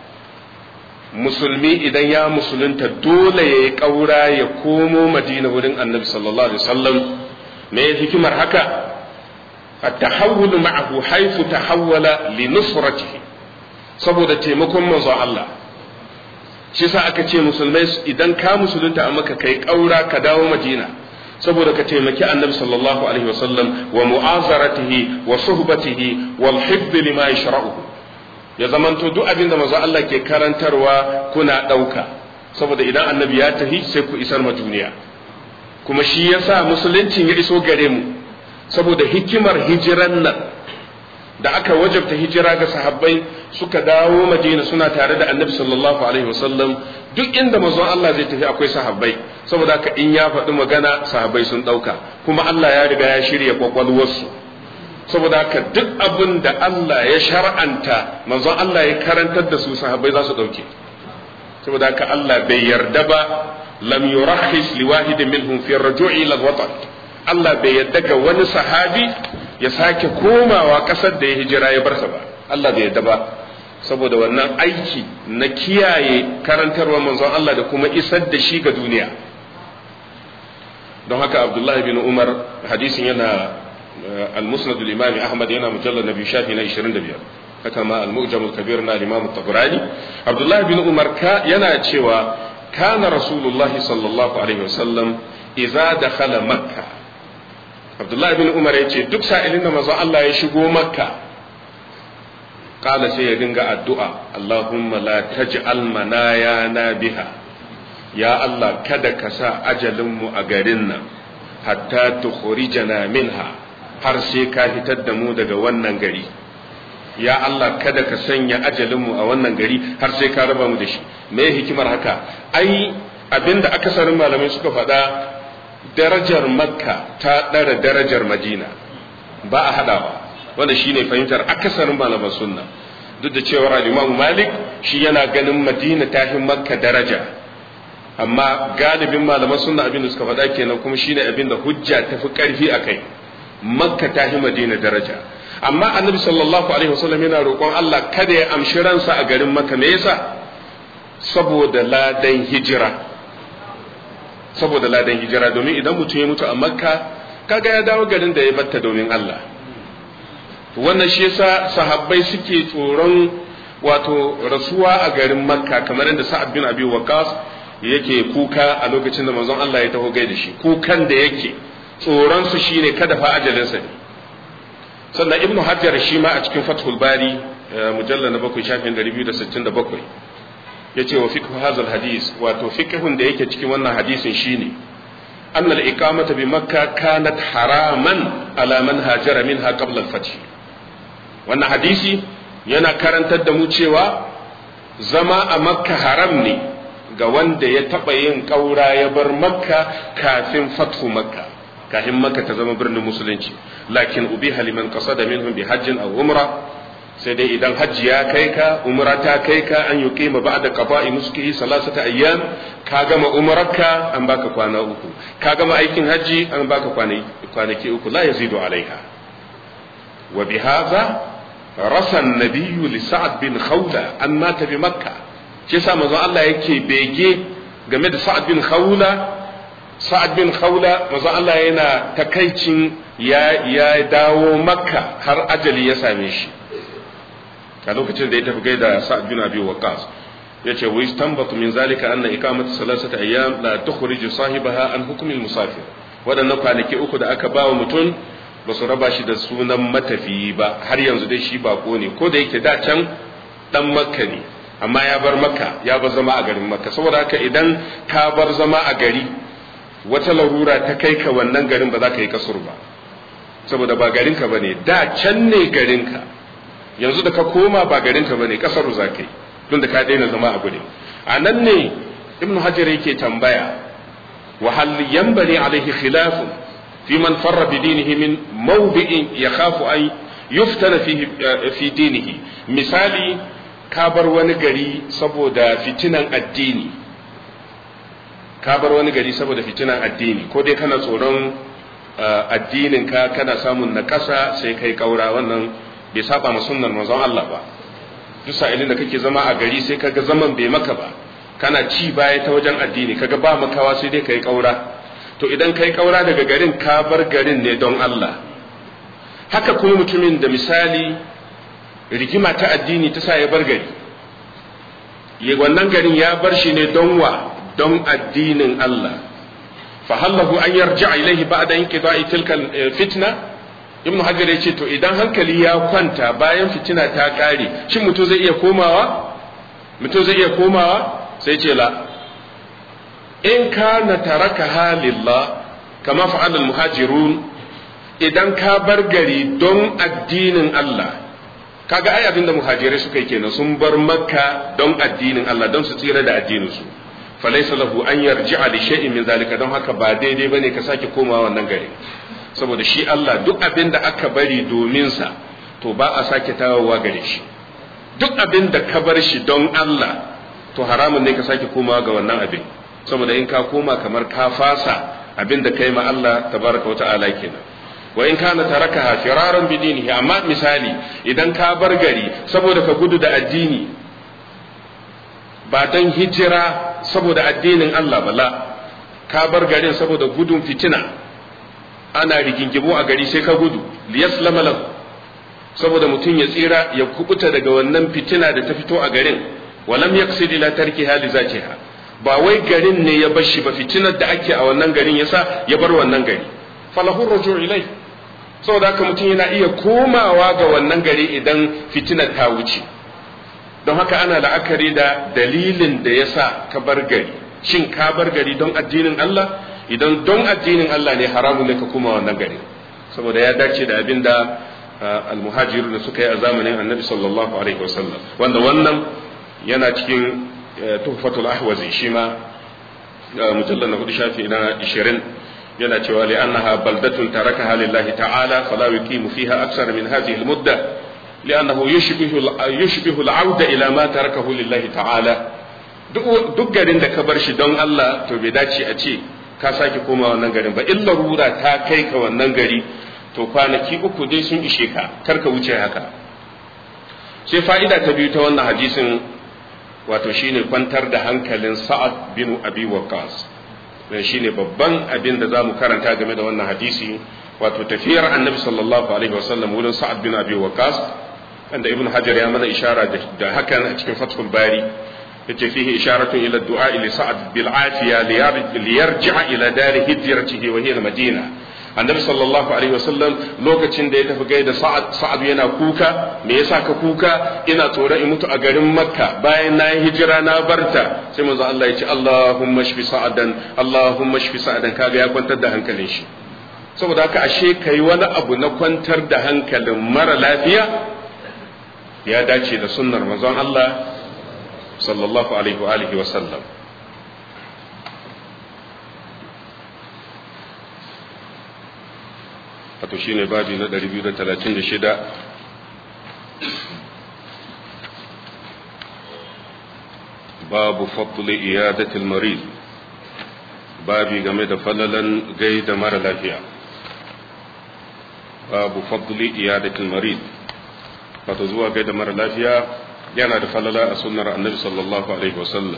musulmi idan ya musulunta dole ya yi ƙaura ya komo madina wurin annabi sallallahu alaihi wasallam me hikimar haka at-tahawwul ma'ahu haythu tahawwala li nusratihi saboda taimakon manzon Allah shi sa aka ce musulmai idan ka musulunta a maka kai ƙaura ka dawo madina saboda ka taimaki annabi sallallahu alaihi wasallam wa mu'azaratihi wa suhbatihi wal hibb lima yashra'uhu ya zamanto duk abin da manzo Allah ke karantarwa kuna ɗauka saboda idan annabi ya tafi sai ku isar ma duniya kuma shi yasa musuluncin ya iso gare mu saboda hikimar hijiran nan da aka wajabta hijira ga sahabbai suka dawo madina suna tare da annabi sallallahu alaihi wasallam duk inda manzon Allah zai tafi akwai sahabbai saboda haka in ya faɗi magana sahabbai sun ɗauka kuma Allah ya riga ya shirya kwakwalwarsu saboda haka duk abin da Allah ya shar'anta manzon Allah ya karantar da su sahabbai za su ɗauke saboda haka Allah bai yarda ba lam yurahhis liwahidin minhum fi ar-ruju'i ila al-watan Allah bai yarda ga wani sahabi ya sake komawa ƙasar da ya hijira ya barsa ba Allah bai yarda ba saboda wannan aiki na kiyaye karantarwa manzon Allah da kuma isar da shi ga duniya don haka Abdullahi bin Umar hadisin yana المسند الإمام أحمد هنا مجلد نبي شافي نا 25 haka ma al-mu'jam al-kabir na Imam Tabrani Abdullah bin Umar ka yana cewa kana Rasulullah sallallahu alaihi wasallam idza dakhala Makka Abdullah bin Umar yace duk sa'ilin da manzo Allah ya shigo Makka kala sai ya dinga addu'a Allahumma la taj'al manayana biha ya Allah kada ka sa ajalin mu a garin nan hatta tukhrijana minha har sai ka fitar da mu daga wannan gari ya Allah kada ka sanya ajalinmu a wannan gari har sai ka raba mu da shi me hikimar haka ai abinda akasarin malamai suka faɗa darajar makka ta ɗara darajar madina ba a haɗawa wanda shine fahimtar akasarin malaman sunna duk da cewar al-imam malik shi yana ganin madina ta fi makka daraja amma galibin malaman sunna abinda suka faɗa kenan kuma shine abinda hujja ta fi ƙarfi a kai makka ta fi madina daraja amma annabi sallallahu alaihi wasallam yana roƙon Allah kada ya amshi ransa a garin makka me yasa saboda ladan hijira saboda ladan hijira domin idan mutum ya mutu a makka kaga ya dawo garin da ya batta domin Allah wannan shi yasa sahabbai suke tsoron wato rasuwa a garin makka kamar yadda sa'ad bin abi waqas yake kuka a lokacin da manzon Allah ya taho gaida shi kukan da yake tsoronsu shi ne kada fa ajalinsa ne sannan ibnu hajjar shi ma a cikin fathul bari mujalla na bakwai shafin ɗari biyu da sittin da bakwai ya ce wa fiqhu hazal hadis wato fiqhun da yake cikin wannan hadisin shine أن الإقامة بمكة كانت حراما على من هاجر منها قبل الفتح وأن حديثي yana karantar da mu cewa zama a makka haram ne ga wanda ya taɓa yin ƙaura ya bar makka kafin fathu makka kafin makka ta zama birnin musulunci lakin ubi haliman ƙasa da minhum bi hajjin aw umra sai dai idan hajji ya kai ka umra ta kai ka an yi kima ba da qada'i nuskihi salasata ayyam ka gama umrarka an baka kwana uku ka gama aikin hajji an baka kwanaki uku la yazidu alaiha wa bi hadha rasa nabiyyu li sa'ad bin khawla an mata bi makka shi yasa manzo Allah yake bege game da sa'ad bin khawla sa'ad bin khawla manzo Allah yana takaicin ya ya dawo makka har ajali ya same shi a lokacin da ya tafi gaida sa'ad bin abi waqas yace wa istanbatu min zalika anna iqamatu salasati ayyam la tukhriju sahibaha an hukm al musafir wadannan kwanaki uku da aka bawa mutum ba su raba shi da sunan matafiyi ba har yanzu dai shi bako ne ko da yake da can dan makka ne amma ya bar makka ya bar zama a garin makka saboda haka idan ka bar zama a gari wata larura ta kai ka wannan garin ba za ka yi kasur ba saboda ba garinka ba ne da can ne garinka yanzu da ka koma ba garinka ba ne kasar za ka yi tun da ka daina zama a gudun a nan ne ibnu hajar yake tambaya wa hal yanbani alaihi khilafun fi man farra bi dinihi min mawdi'in yakhafu an yuftana fihi fi dinihi misali ka bar wani gari saboda fitinan addini ka bar wani gari saboda fitinan addini ko dai kana tsoron addinin ka kana samun nakasa sai kai kaura wannan bai saba ma sunnar manzon Allah ba duk sa'ilin da kake zama a gari sai kaga zaman bai maka ba kana ci baya ta wajen addini kaga ba makawa sai dai kai kaura to idan kai kaura daga garin ka bar garin ne don Allah haka kuma mutumin da misali rigima ta addini ta sa ya bar gari wannan garin ya bar shi ne don wa don addinin Allah fa hallahu an yarja ilaihi ba'da inqida'i tilka fitna ibnu hajar ya ce to idan hankali ya kwanta bayan fitina ta kare shin mutum zai iya komawa mutum zai iya komawa sai ce la in kana taraka halillah kama fa'ala muhajirun idan ka bar gari don addinin Allah kaga ai abinda muhajirai suka yi kenan sun bar makka don addinin Allah don su tsira da addinin su falaysa lahu an yarji'a li shay'in min zalika don haka ba daidai bane ka sake komawa wannan gari saboda shi Allah duk abin da aka bari domin sa to ba a sake tawowa gare shi duk abin da ka bar shi don Allah to haramun ne ka sake komawa ga wannan abin saboda in ka koma kamar ka fasa abin da kai ma Allah tabaraka wa ta'ala kenan wa in kana tarakaha firaran bi dinihi amma misali idan ka bar gari saboda ka gudu da addini ba dan hijira saboda addinin Allah bala ka bar garin saboda gudun fitina ana rigingimu a gari sai ka gudu liyaslama lahu saboda mutum ya tsira ya kubuta daga wannan fitina da ta fito a garin walam yaksid ila tarki hali zaciha ba wai garin ne ya bar shi ba fitinar da ake a wannan garin yasa ya bar wannan gari falahu rujuu ilai saboda haka mutum yana iya komawa ga wannan gari idan fitinar ta wuce don haka ana la'akari da dalilin da yasa ka bar gari shin ka bar gari don addinin Allah idan don addinin Allah ne haramun ne ka koma wannan gari saboda ya dace da abin da almuhajiru da suka yi a zamanin annabi sallallahu alaihi wasallam wanda wannan yana cikin tuhfatul ahwazi shi ma mujallal na hudu shafi na 20 yana cewa li annaha baldatun tarakaha lillahi ta'ala fala yuqimu fiha aksar min hadhihi almudda li'annahu yushbihu yushbihu al'auda ila ma tarakahu lillahi ta'ala duk garin da ka bar shi don Allah to bai dace a ce ka sake koma wannan garin ba illa rura ta kai ka wannan gari to kwanaki uku dai sun ishe ka kar ka wuce haka sai fa'ida ta biyu ta wannan hadisin wato shine kwantar da hankalin sa'ad bin abi waqas dan shine babban abin da zamu karanta game da wannan hadisi wato tafiyar annabi sallallahu alaihi wasallam wurin sa'ad bin abi waqas wanda ibnu hajar ya mana ishara da hakan a cikin fathul bari yace fihi isharatun ila du'a li sa'ad bil afiya liyarji'a ila dari hijratihi wa hiya al madina annabi sallallahu alaihi wasallam lokacin da ya tafi gaida sa'ad sa'ad yana kuka me yasa ka kuka ina tsoron in mutu a garin makka bayan na yi hijira na barta sai manzo Allah ya ce Allahumma shfi sa'adan Allahumma shfi sa'adan kaga ya kwantar da hankalin shi saboda haka ashe kai wani abu na kwantar da hankalin mara lafiya ya dace da sunnar manzon Allah sallallahu alaihi wa alihi wa sallam wato shine babi na 236 babu fadli iyadatil marid babi game da falalan gaida mara lafiya babu fadli iyadatil marid wato zuwa gaida mara lafiya yana da falala a sunnar annabi sallallahu alaihi wasallam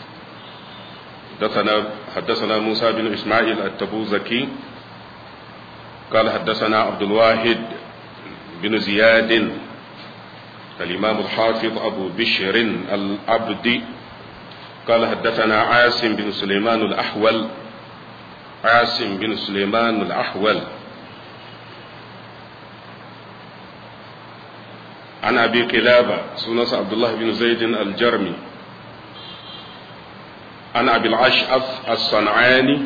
حدثنا موسى بن إسماعيل التبوذكي قال حدثنا عبد الواحد بن زياد الإمام الحافظ أبو بشر العبدي قال حدثنا عاصم بن سليمان الأحول عاصم بن سليمان الأحول an abi qilaba sunansa abdullah bin zaid al-jarmi an abi al-ash'af as-san'ani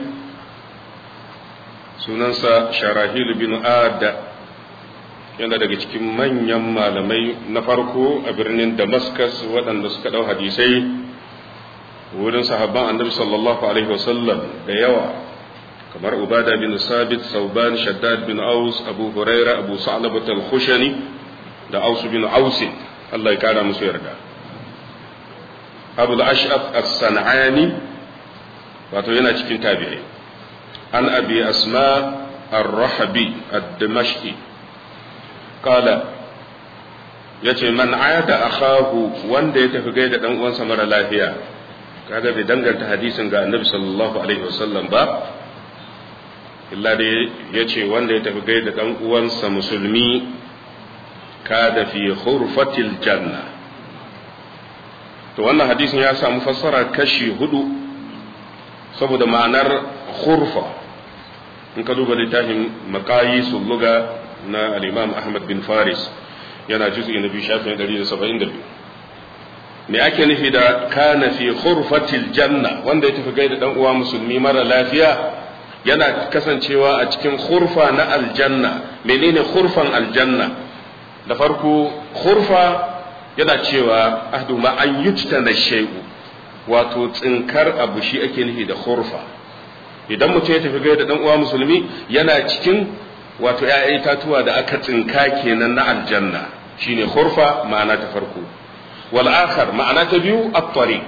sunansa sharahil bin ad yana daga cikin manyan malamai na farko a birnin damascus waɗanda suka ɗau hadisai wurin sahabban annabi sallallahu alaihi wasallam da yawa kamar ubada bin sabit sauban shaddad bin aus abu huraira abu sa'labat al-khushani da aus bin aus Allah ya kara musu yarda abu al-ash'af as-san'ani wato yana cikin tabi'ai an abi asma ar-rahabi ad-dimashqi qala yace man ayada akhahu wanda ya tafi gaida dan uwansa mara lafiya kaga bai danganta hadisin ga annabi sallallahu alaihi wasallam ba illa dai yace wanda ya tafi gaida dan uwansa musulmi kada fi khurfatil janna to wannan hadisin ya samu fassara kashi hudu saboda ma'anar khurfa in ka duba littafin maqayisul luga na al-imam ahmad bin faris yana juz'i na biyu shafin 172 me ake nufi da kana fi khurfatil janna wanda ya tafi gaida dan uwa musulmi mara lafiya yana kasancewa a cikin khurfa na aljanna menene khurfan aljanna da farko khurfa yana cewa ahdu ma an yujtana shay'u wato tsinkar abu shi ake nufi da khurfa idan mutum ya tafi gaida dan uwa musulmi yana cikin wato ‘ya'yan itatuwa da aka tsinka kenan na aljanna shine khurfa ma'ana ta farko wal akhar ma'ana ta biyu at-tariq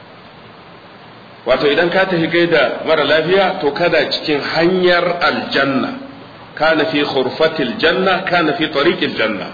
wato idan ka tafi gaida mara lafiya to kada cikin hanyar aljanna kana fi khurfatil janna kana fi tariqil janna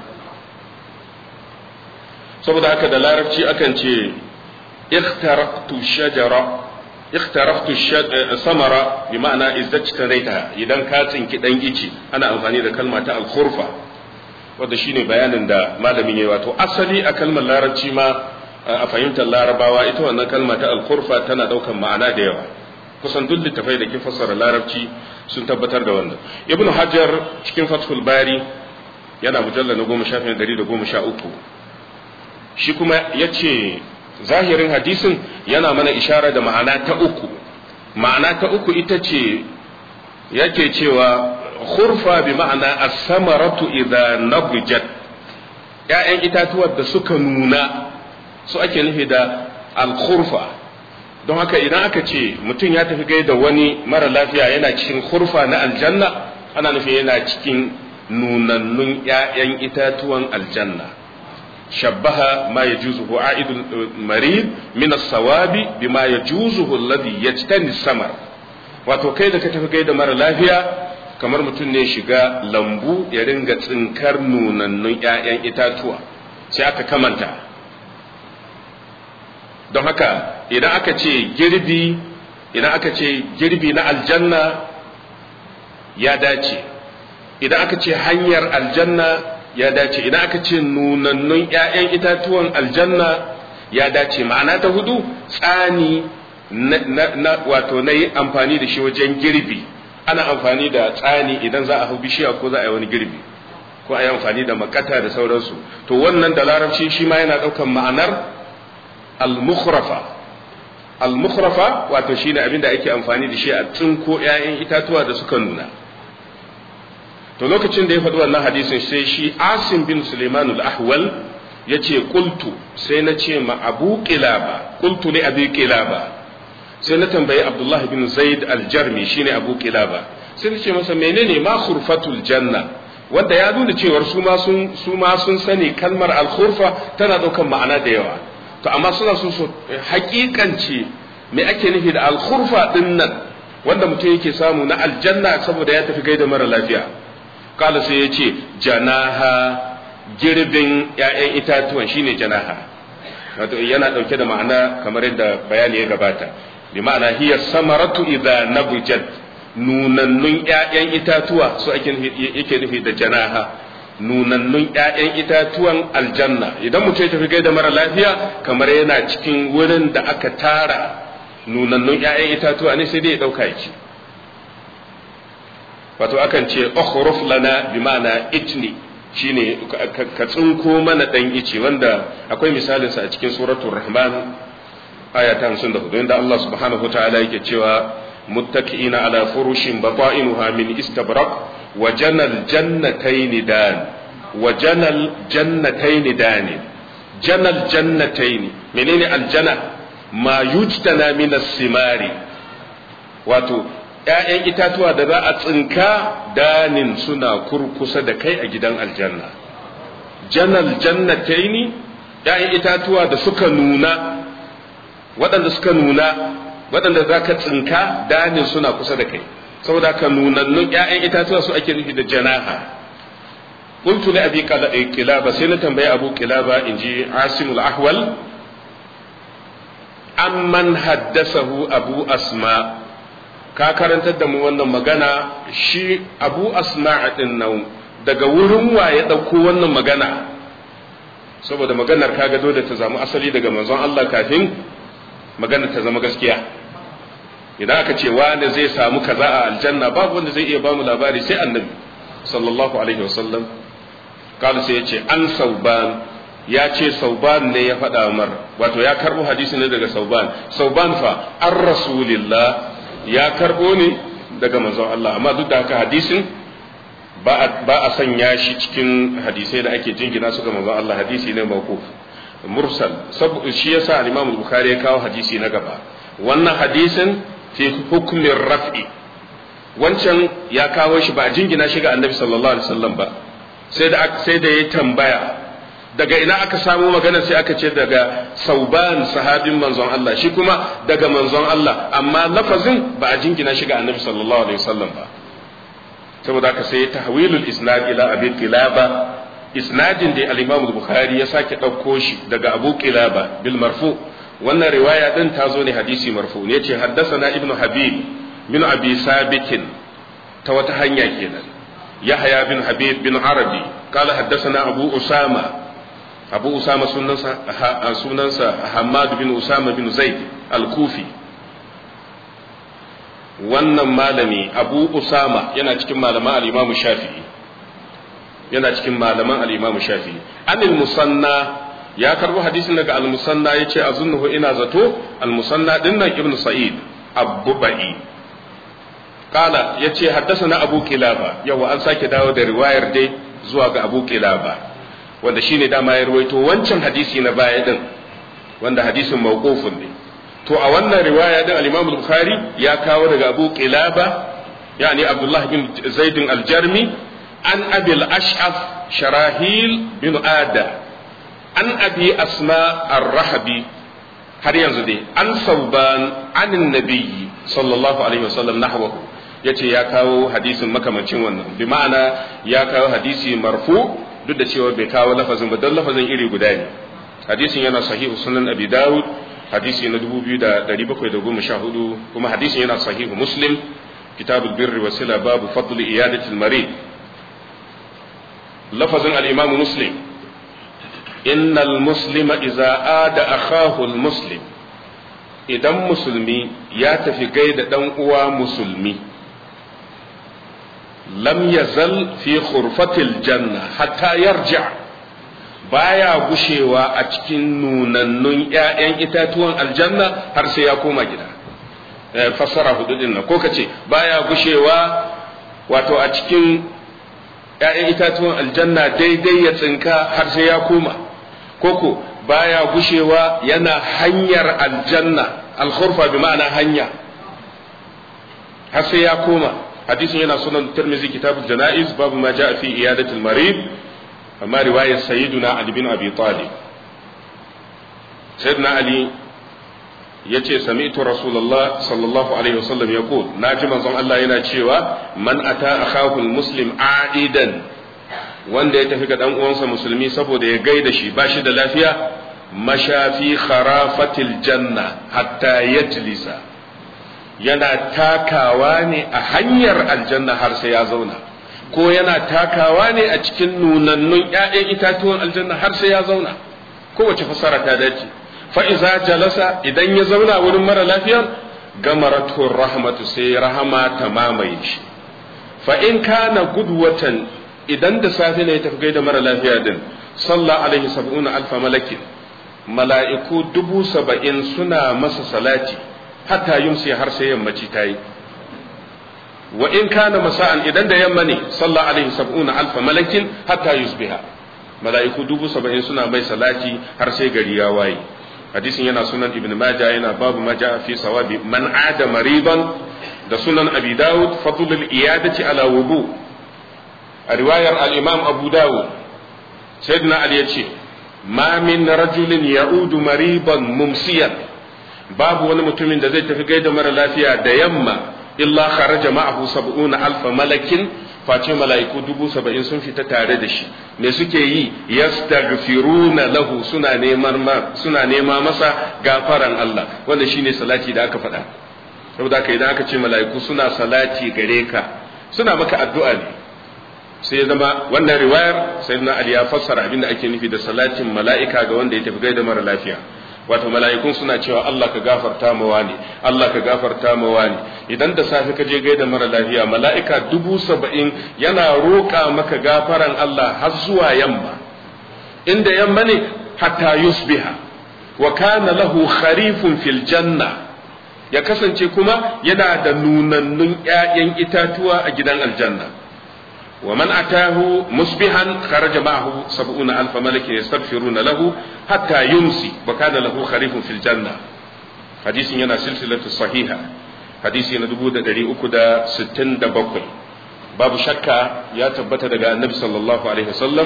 saboda haka da larabci akan ce ikhtaraqtu shajara ikhtaraftu samara bi ma'ana izdajtanaita idan ka tsinki dan ici ana amfani da kalma ta al-khurfa wanda shine bayanin da malamin yayi wato asali a kalmar larabci ma a fahimtar larabawa ita wannan kalma ta al-khurfa tana daukan ma'ana da yawa kusan duk littafai da ke fassara larabci sun tabbatar da wannan ibnu hajar cikin fathul bari yana mujallal na goma shafin dari da goma sha uku shi kuma ya ce zahirin hadisin yana mana ishara da ma'ana ta uku ma'ana ta uku ita ce yake cewa khurfa bi ma'ana as-samaratu idza nabijat ƴaƴan itatuwar da suka nuna su ake nufi da al-khurfa don haka idan aka ce mutum ya tafi gaida wani mara lafiya yana cikin khurfa na aljanna ana nufi yana cikin nunannun ƴaƴan itatuwan aljanna شبه ما يجوزه عائد المريض من الصواب بما يجوزه الذي يجتني السمر wato kai da ka tafi gai da mara lafiya kamar mutum ne shiga lambu ya ringa tsinkar nunannun 'ya'yan itatuwa sai aka kamanta don haka idan aka ce girbi idan aka ce girbi na aljanna ya dace idan aka ce hanyar aljanna ya dace idan aka ce nunannun 'ya'yan itatuwan aljanna ya dace ma'ana ta hudu tsani na wato na yi amfani da shi wajen girbi ana amfani da tsani idan za a hau bishiya ko za a yi wani girbi ko a yi amfani da makata da sauransu to wannan da larabci shi ma yana ɗaukan ma'anar al-mukhrafa al-mukhrafa wato shine abin da ake amfani da shi a tsinko 'ya'yan itatuwa da suka nuna to lokacin da ya faɗi wannan hadisin sai shi asim bin suleiman al-ahwal ya ce kultu sai na ce ma abu kilaba kultu ne abu kilaba sai na tambayi abdullahi bin zaid al-jarmi shine abu kilaba sai na ce masa menene ma khurfatul janna wanda ya nuna cewar su ma sun su ma sun sani kalmar al-khurfa tana daukan ma'ana da yawa to amma suna so su hakikance me ake nufi da al-khurfa din nan wanda mutum yake samu na aljanna saboda ya tafi gaida mara lafiya kala sai ya ce janaha girbin ‘ya'yan itatuwan shine janaha wato yana ɗauke da ma'ana kamar yadda bayani ya gabata bi ma'ana hiya samaratu idza nabujat nunannun ‘ya'yan itatuwa su ake yake nufi da janaha nunannun ‘ya'yan itatuwan aljanna idan mutum ya tafi gaida mara lafiya kamar yana cikin wurin da aka tara nunannun ‘ya'yan itatuwa ne sai dai ya ɗauka ya ci wato akan ce ukhruf lana bi ma'ana itni shine ka tsinko mana dan ice wanda akwai misalinsa a cikin suratul rahman aya ta 54 inda Allah subhanahu wataala yake cewa muttaqiina ala furushin bata'inuha min istabraq wa janal jannatayn dan wa janal jannatayn dan janal jannatayn menene aljanna ma yujtana min as-simari wato ‘ya'yan itatuwa da za a tsinka danin suna kurkusa da kai a gidan aljanna janal jannataini ‘ya'yan itatuwa da suka nuna waɗanda suka nuna waɗanda za ka tsinka danin suna kusa da kai saboda ka nunannun ‘ya'yan itatuwa su ake nufi da janaha قلت لأبي قلابة سنة تنبي أبو قلابة إنجي عاصم الأحول amman haddasahu abu asma ka karantar da mu wannan magana shi abu asma din nan daga wurin wa ya ɗauko wannan magana saboda maganar kaga dole ta zama asali daga manzon Allah kafin maganar ta zama gaskiya idan aka ce wani zai samu kaza a aljanna babu wanda zai iya ba mu labari sai annabi sallallahu alaihi wasallam kala sai ya ce an sauban ya ce sauban ne ya faɗa mar wato ya karɓo hadisi ne daga sauban sauban fa an rasulillah ya karɓo ne daga manzon Allah amma duk da haka hadisin ba a sanya shi cikin hadisai da ake jingina su ga manzon Allah hadisi ne mawquf mursal shi yasa al-Imam Bukhari ya kawo hadisi na gaba wannan hadisin fi hukmin raf'i wancan ya kawo shi ba a jingina shi ga Annabi sallallahu alaihi wasallam ba sai da sai da ya tambaya daga ina aka samu magana sai aka ce daga sauban sahabin manzon Allah shi kuma daga manzon Allah amma lafazin ba a jingina shi ga annabi sallallahu alaihi wasallam ba saboda haka sai tahwilul isnad ila abi qilaba isnadin da al-imam bukhari ya sake dauko shi daga abu qilaba bil marfu wannan riwaya din ta zo ne hadisi marfu ne ce haddathana ibnu habib bin abi sabitin ta wata hanya kenan yahya bin habib bin arabi قال حدثنا أبو أسامة abu usama sunansa sunansa hamad bin usama bin zaid al-kufi wannan malami abu usama yana cikin malaman al-imam shafi'i yana cikin malaman al-imam shafi'i anil musanna ya karbo hadisin daga al-musanna yace azunnuhu ina zato al-musanna dinnan ibnu sa'id abubai kala yace haddathana abu kilaba yawa an sake dawo da riwayar dai zuwa ga abu kilaba wanda shine dama ya ruwaito wancan hadisi na baya din wanda hadisin mawqufun ne to a wannan riwaya din al-Imam al-Bukhari ya kawo daga Abu Qilaba yani Abdullah bin Zaid al-Jarmi an Abi al-Ash'af Sharahil bin Ada an Abi Asma ar-Rahabi har yanzu dai an Sauban anin Nabiyyi sallallahu alaihi wasallam nahwahu yace ya kawo hadisin makamancin wannan bi ma'ana ya kawo hadisi marfu duk da cewa bai kawo lafazin ba don lafazin iri guda ne hadisin yana sahihu sunan abi dawud hadisi na 2714 kuma hadisin yana sahihu muslim kitabul birri wa sila babu fadl iyadati al-marid lafazin al-imam muslim innal muslima idza ada akhahu al-muslim idan musulmi ya tafi gaida dan uwa musulmi lam yazal fi khurfatil janna hatta yarja baya gushewa a cikin nunannun ƴaƴan itatuwan aljanna har sai ya koma gida fassara hudu din ko kace baya gushewa wato a cikin ƴaƴan itatuwan aljanna daidai ya tsinka har sai ya koma koko baya gushewa yana hanyar aljanna alkhurfa bi ma'ana hanya har sai ya koma hadisin yana sunan tirmizi kitabul janaiz babu ma jaa fi iyadatul marid amma riwayar sayyiduna ali bin abi talib sayyidina ali yace sami'tu rasulullah sallallahu alaihi wasallam yaqul naji manzon Allah yana cewa man ata akahu muslim aidan wanda ya tafi ga dan uwansa musulmi saboda ya gaida shi ba shi da lafiya mashafi kharafatil janna hatta yajlisa yana takawa ne a hanyar aljanna har sai ya zauna ko yana takawa ne a cikin nunannun ƴaƴan itatuwan aljanna har sai ya zauna kowace fasara ta dace fa iza jalasa idan ya zauna wurin mara lafiyar gamaratu rahmatu sai rahama ta mamaye shi fa in kana gudwatan idan da safe ne ya tafi gaida mara lafiya din sallah alaihi sab'una alfa malakin mala'iku dubu saba'in suna masa salati hatta yumsi har sai yammaci ta yi wa in kana masa'an idan da yamma ne sallah alaihi sab'una alfa malakin hatta yusbiha mala'iku dubu saba'in suna mai salati har sai gari ya waye hadisin yana sunan ibn majah yana babu maja fi sawabi man ada mariban da sunan abi dawud fadlul iyadati ala wudu a riwayar al-imam abu dawud sayyidina ali yace ma min rajulin ya'udu mariban mumsiyan babu wani mutumin da zai tafi gaida mara lafiya da yamma illa kharaja ma'ahu sab'una alfa malakin face mala'iku dubu saba'in sun fita tare da shi me suke yi yastaghfiruna lahu suna neman suna nema masa gafaran Allah wanda shine salati da aka faɗa saboda haka idan aka ce mala'iku suna salati gare ka suna maka addu'a ne sai ya zama wannan riwayar sayyidina Ali ya fassara abin da ake nufi da salatin mala'ika ga wanda ya tafi gaida mara lafiya wato mala'ikun suna cewa Allah ka gafarta ma wani Allah ka gafarta ma wani idan da safe ka je gaida mara lafiya mala'ika dubu saba'in yana roƙa maka gafaran Allah har zuwa yamma inda yamma ne hatta yusbiha wa kana lahu kharifun fil janna ya kasance kuma yana da nunannun ƴaƴan itatuwa a gidan aljanna ومن أتاه مصبحا خرج معه سبعون ألف ملك يستغفرون له حتى يمسي وكان له خريف في الجنة حديث ينا سلسلة صحيحة حديث ينا دبودة دري أكدا ستين دبقل باب شكا يا تبت دقاء النبي صلى الله عليه وسلم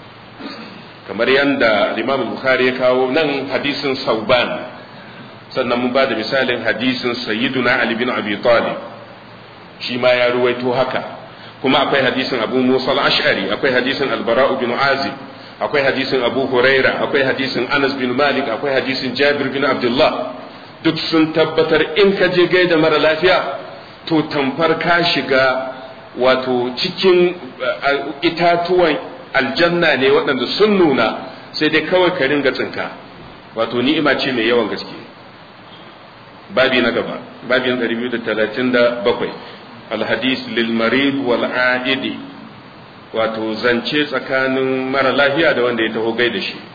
kamar yadda Imam Bukhari ya kawo nan hadisin Sauban sannan mun ba da misalin hadisin Sayyiduna Ali bin Abi Talib shi ma ya ruwaito haka kuma akwai hadisin abu musa al-ash'ari akwai hadisin albara'u bin azib akwai hadisin abu huraira akwai hadisin anas bin malik akwai hadisin jabir bin abdullah duk sun tabbatar in ka je gaida mara lafiya to tamfar ka shiga wato cikin itatuwan aljanna ne waɗanda sun nuna sai dai kawai ka ringa tsinka wato ni'ima ce mai yawan gaske babi na gaba babi na 237 الحديث للمريض والعائد wato zance tsakanin mara lafiya da wanda ya taho gai da shi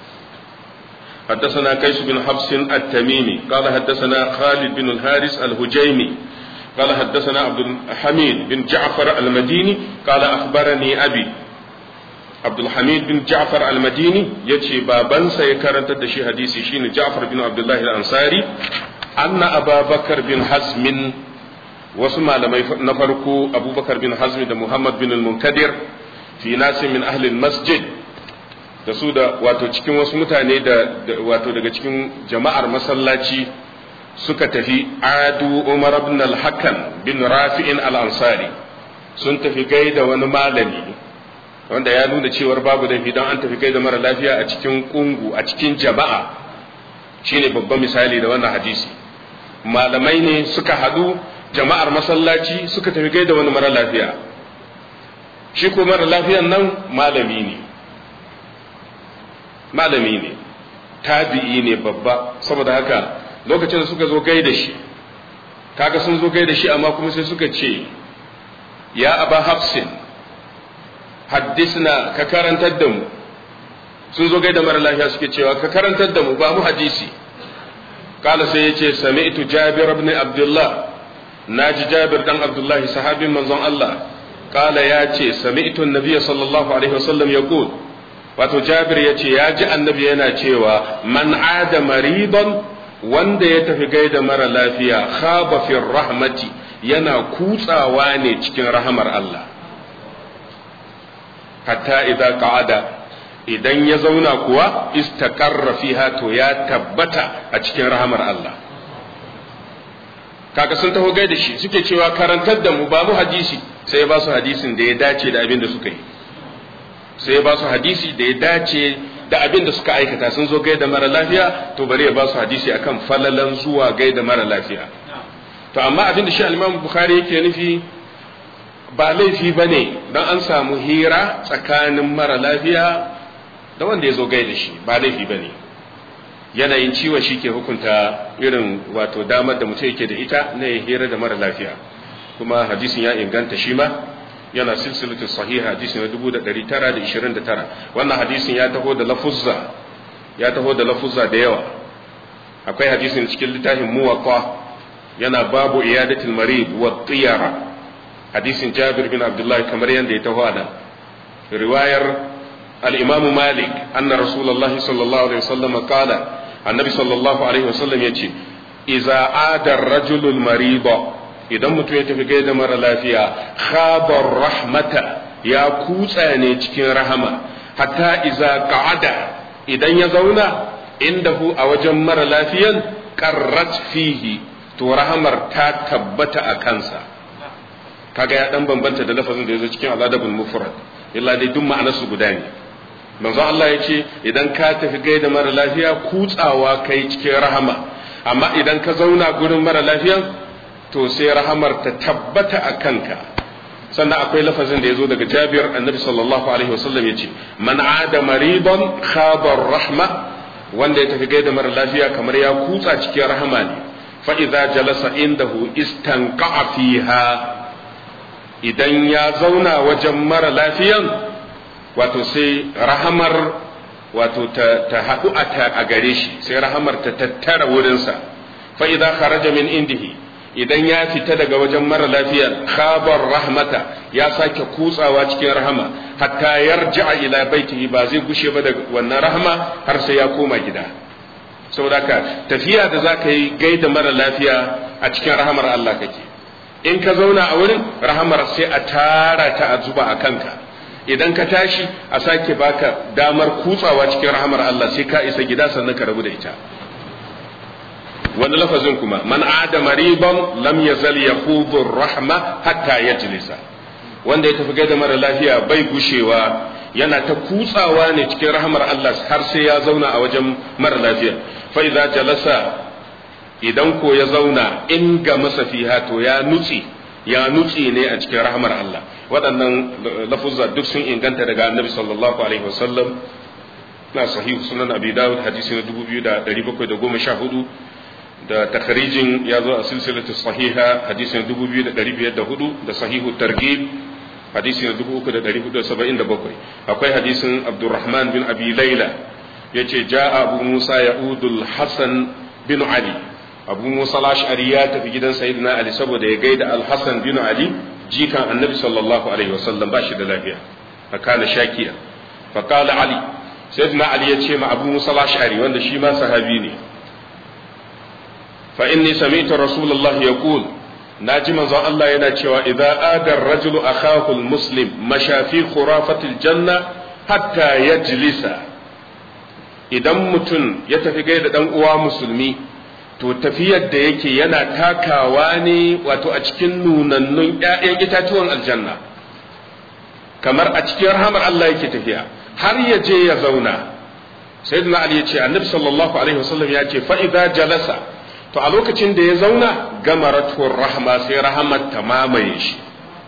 حدثنا قيس بن حفص التميمي قال حدثنا خالد بن الحارث الهجيمي قال حدثنا عبد الحميد بن جعفر المديني قال أخبرني أبي عبد الحميد بن جعفر المديني يتي بابن سيكرنت دشي حديثي شين جعفر بن عبد الله الأنصاري أن أبا بكر بن حزم wasu malamai na farko abubakar bin hazmi da muhammad bin munkadir fi nasin min ahlil masjid da su da wato cikin wasu mutane da wato daga cikin jama'ar masallaci suka tafi adu umar ibn al-hakan bin rafi'in al-ansari sun tafi gaida wani malami wanda ya nuna cewar babu laifi don an tafi gaida mara lafiya a cikin kungu a cikin jama'a shine babban misali da wannan hadisi malamai ne suka haɗu jama'ar masallaci suka tafi gaida wani mara lafiya shi ko mara lafiyan nan malami ne malami ne tabi'i ne babba saboda haka lokacin da suka zo gaida shi kaga sun zo gaida shi amma kuma sai suka ce ya aba hafsin haddisna ka karantar da mu sun zo gaida mara lafiya suke cewa ka karantar da mu ba mu hadisi kala sai ya ce sami'tu jabir ibn abdullah naji jabir dan abdullahi sahabin manzon Allah kala ya ce sami'tu annabiy sallallahu alaihi wasallam yaqul wato jabir ya ce ya ji annabi yana cewa man ada maridan wanda ya tafi gaida mara lafiya khaba fi rahmati yana kutsawa ne cikin rahamar Allah hatta idan qa'ada idan ya zauna kuwa istaqarra fiha to ya tabbata a cikin rahamar Allah kaga sun taho gaida shi suke cewa karantar da mu babu hadisi sai ya ba su hadisin da ya dace da abin da suka yi sai ya ba su hadisi da ya dace da abin da suka aikata sun zo gaida mara lafiya to bari ya ba su hadisi akan falalan zuwa gaida mara lafiya to amma abin da shi al-Imam Bukhari yake nufi ba laifi bane dan an samu hira tsakanin mara lafiya da wanda ya zo gaida shi ba laifi bane yanayin ciwon shi ke hukunta irin wato damar da mutum yake da ita na ya hira da mara lafiya kuma hadisin ya inganta shi ma yana silsilatu sahiha hadisi na 1929 wannan hadisin ya taho da lafuzza ya taho da lafuzza da yawa akwai hadisin cikin littafin muwatta yana babu iyadatul marid wa tiyara hadisin Jabir bin Abdullah kamar yadda ya taho da riwayar al-Imam Malik anna Rasulullah sallallahu alaihi wasallam qala annabi sallallahu alaihi wasallam yace idza ada ar-rajulul marida idan mutum ya tafi gaida mara lafiya khabar rahmata ya kutsa ne cikin rahama hatta iza qa'ada idan ya zauna indahu a wajen mara lafiyan qarrat fihi to rahamar ta tabbata a kansa kaga ya dan bambanta da lafazin da yazo cikin al-adabul mufrad illa dai duk ma'anarsu guda ne manzo Allah ya ce idan ka tafi gaida mara lafiya kutsawa kai cikin rahama amma idan ka zauna gurin mara lafiyan to sai rahamar ta tabbata a kanka sannan akwai lafazin da ya zo daga jabir annabi sallallahu alaihi wasallam ya ce man ada maridon khabar rahma wanda ya tafi gaida mara lafiya kamar ya kutsa cikin rahama ne fa idza jalasa indahu istanqa fiha idan ya zauna wajen mara lafiyan wato sai rahamar wato ta haɗu a gare shi sai rahamar ta tattara wurinsa fa idza kharaja min indihi idan ya fita daga wajen mara lafiyar khabar rahmata ya sake kutsawa cikin rahama hatta yarji'a ila baitihi ba zai gushe ba daga wannan rahama har sai ya koma gida saboda ka tafiya da zaka yi gaida mara lafiya a cikin rahamar Allah kake in ka zauna a wurin rahamar sai a tara ta a zuba a kanka idan ka tashi a sake baka damar kutsawa cikin rahamar Allah sai ka isa gida sannan ka rabu da ita wani lafazin kuma man ada mariban lam yazal yaqudu rahma hatta yajlisa wanda ya tafi gaida mara lafiya bai gushewa yana ta kutsawa ne cikin rahmar Allah har sai ya zauna a wajen mara lafiya fa idza jalasa idan ko ya zauna in ga masa fiha to ya nutsi ya nutsi ne a cikin rahmar Allah waɗannan lafuzza duk sun inganta daga annabi sallallahu alaihi wasallam na sahihu sunan abi dawud hadisi na 2714 da takharijin ya zo a silsilatu sahiha hadisi na 2504 da sahihu targhib hadisi na 3477 akwai hadisin abdurrahman bin abi laila yace jaa abu musa ya'udul hasan bin ali abu musa al-ash'ari ya tafi gidan sayyidina ali saboda ya gaida al-hasan bin ali jikan annabi sallallahu alaihi wasallam ba shi da lafiya fakana shakiya faqala ali sayyidina ali ya ce ma abu musa al-ash'ari wanda shi ma sahabi ne fa inni sami'tu rasulullahi yaqul naji manzon Allah yana cewa idza adar rajulu akahu al-muslim mashafi khurafatil janna hatta yajlisa idan mutum ya tafi gaida dan uwa musulmi to tafiyar da yake yana takawa ne wato a cikin nunannun ƴaƴan itatuwan aljanna kamar a cikin rahamar Allah yake tafiya har ya je ya zauna sayyidina ali ya ce annabi sallallahu alaihi wasallam ya ce fa idza jalasa to a lokacin da ya zauna gamaratuwar rahama sai rahamar ta mamaye shi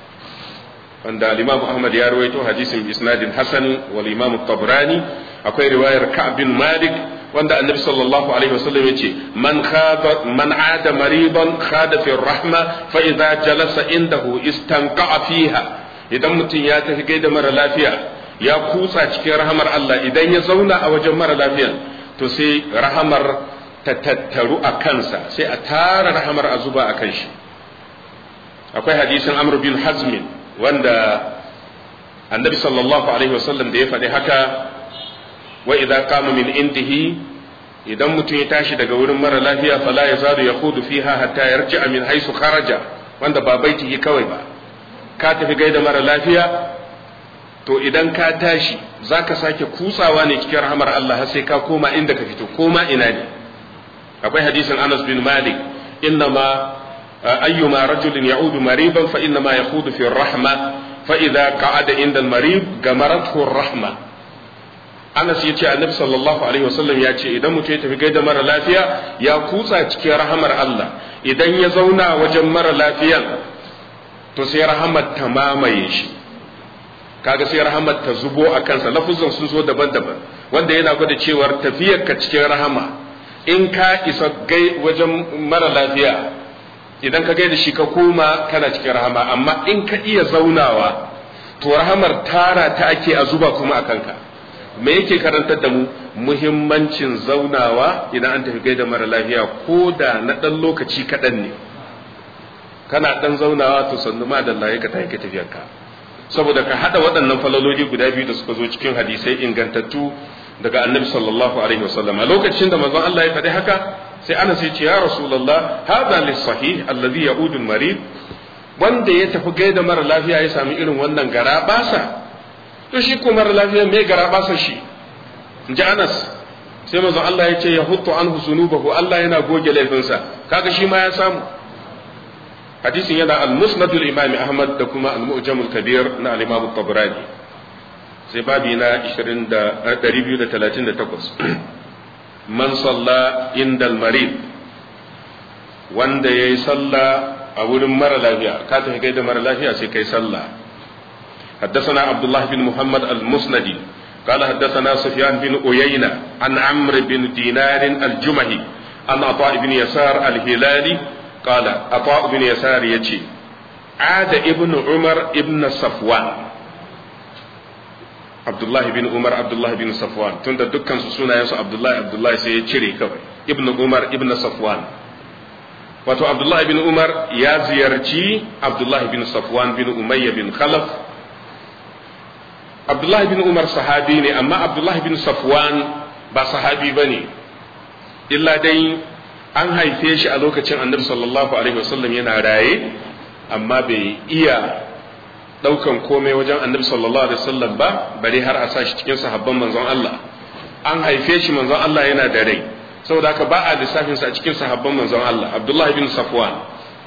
wanda al-imam ahmad ya rawaito hadisin isnadin hasan wal imam tabrani akwai riwayar ka'b bin malik wanda annabi sallallahu alaihi wasallam yace man khada man ada maridan khada fi rahma fa idza jalasa indahu istanqa fiha idan mutum ya tafi gaida mara lafiya ya kutsa cikin rahamar Allah idan ya zauna a wajen mara lafiya to sai rahamar ta tattaru a kansa sai a tara rahamar a zuba a kan shi akwai hadisin amr bin hazmin wanda annabi sallallahu alaihi wasallam da ya faɗi haka wa idza qama min indihi idan mutum ya tashi daga wurin mara lafiya fala ya zaru ya hudu fiha hatta yarji'a min haisu kharaja wanda ba baitihi kawai ba ka tafi gaida mara lafiya to idan ka tashi zaka sake kutsawa ne cikin rahamar Allah har sai ka koma inda ka fito koma ina ne akwai hadisin Anas bin Malik innama ayyuma rajulin ya'udu mariban fa innama yakhudu fi rahma fa idza qa'ada inda al-marib gamarathu rahma Anas ya ce annabi sallallahu alaihi wasallam ya ce idan mutum ya tafi gaida mara lafiya ya kutsa cikin rahamar Allah idan ya zauna wajen mara lafiyan to sai rahamar ta mamaye shi kaga sai rahamar ta zubo a kansa lafuzan sun zo daban-daban wanda yana gwada cewar tafiyar ka cikin rahama in ka isa gai wajen mara lafiya idan ka gaida shi ka koma kana cikin rahama amma in ka iya zaunawa to rahamar tara ta ake a zuba kuma a kanka me yake karantar da mu muhimmancin zaunawa idan an tafi gaida mara lafiya ko da na ɗan lokaci kaɗan ne kana ɗan zaunawa to sannu ma da Allah ka tafi ka tafiyarka saboda ka haɗa waɗannan falaloli guda biyu da suka zo cikin hadisai ingantattu daga annabi sallallahu alaihi wasallam a lokacin da manzon Allah ya faɗi haka sai ana sai ce ya rasulullah hadha lis sahih alladhi ya'udu marid wanda ya tafi gaida mara lafiya ya sami irin wannan gara basa to shi ko mara lafiya me gara basa shi inji Anas sai manzon Allah ya ce ya huttu anhu sunubahu Allah yana goge laifinsa kaga shi ma ya samu hadisin yana al-musnad al-imam Ahmad da kuma al-mu'jam al-kabir na al-imam tabrani sai babi na 238 man salla inda al-marid wanda yayi salla a wurin mara lafiya ka tafi gaida mara lafiya sai kai sallah حدثنا عبد الله بن محمد المسندي قال حدثنا سفيان بن أيينة عن عمرو بن دينار الجمهي عن عطاء بن يسار الهلالي قال عطاء بن يسار يجي عاد ابن عمر ابن صفوان عبد الله بن عمر عبد الله بن صفوان تند دكان سونا يسو عبد الله عبد الله سي يشري كوي ابن عمر ابن صفوان wato Abdullahi bin Umar ya ziyarci Abdullahi bin Safwan bin Umayya bin Khalaf Abdullahi bin Umar sahabi ne amma Abdullahi bin Safwan ba sahabi ba ne illa dai an haife shi a lokacin annabi sallallahu alaihi wasallam yana raye amma bai iya daukan komai wajen annabi sallallahu alaihi wasallam ba bare har a sa shi cikin sahabban manzon Allah an haife shi manzon Allah yana da rai saboda haka ba a lissafin sa a cikin sahabban manzon Allah Abdullahi bin Safwan